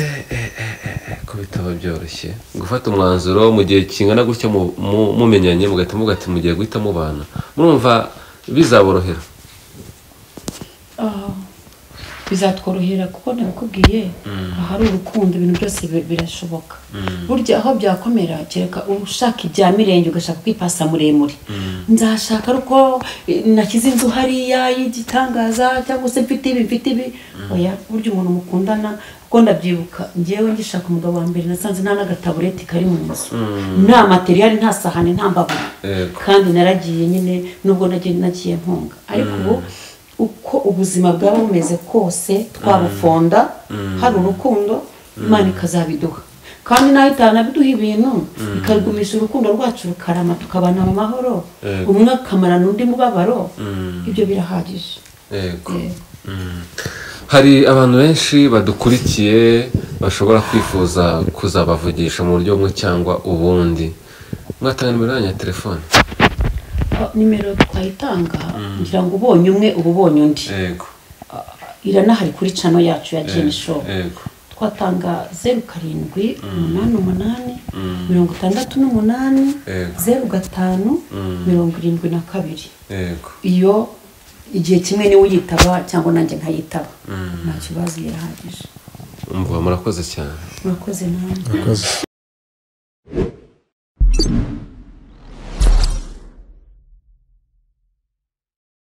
Speaker 2: Eh, eh, eh, eh, eh, ko bitaba byoroshye gufata umwanzuro mu gihe kingana gutya mu- mu- mumenyanye mugahita muvuga ati mugiye guhita mubana murumva bizaborohera
Speaker 3: Ah, bizatworohera kuko nabikubwiye ahari urukundo ibintu byose bi- birashoboka burya aho byakomera kereka ushaka ibya mirenge ugashaka kwipasa muremure nzashaka ariko eh, nashyize inzu hariya y'igitangaza cyangwa se mfite ibi mfite ibi oya burya umuntu mukundana kuko ndabyibuka ngewe ngishaka umugabo wa mbere nasanze nta n'agatabureti kari mu nzu nta materiyali nta sahani nta mbabura
Speaker 2: Yego.
Speaker 3: kandi naragiye nyine nubwo nagiye nagiye mpunga ariko ubu uko ubuzima bwaba bumeze kose twabufonda hari urukundo imana ikazabiduha kandi nawe itanabiduha ibintu ikagumisha urukundo rwacu rukarama tukabana mu mahoro
Speaker 2: Yego.
Speaker 3: umwe akamarana undi mubabaro ibyo birahagije
Speaker 2: Yego. Mm. hari abantu benshi badukurikiye bashobora kwifuza kuzabavugisha mu buryo bumwe cyangwa ubundi mwatanga nimero yanyu ya telefone
Speaker 3: Ah, nimero twayitanga ngira ngo ubonye umwe uba ubonye undi
Speaker 2: yego
Speaker 3: iranahari kuri cano yacu ya jeni shopu
Speaker 2: yego
Speaker 3: twatanga zeru karindwi umunani umunani mirongo itandatu n'umunani
Speaker 2: Yego.
Speaker 3: zeru gatanu mirongo irindwi na kabiri
Speaker 2: yego
Speaker 3: iyo igihe kimwe niwe uyitaba cyangwa nanjye nkayitaba nta kibazo irahagije
Speaker 2: umva murakoze cyane
Speaker 3: murakoze namwe
Speaker 1: murakoze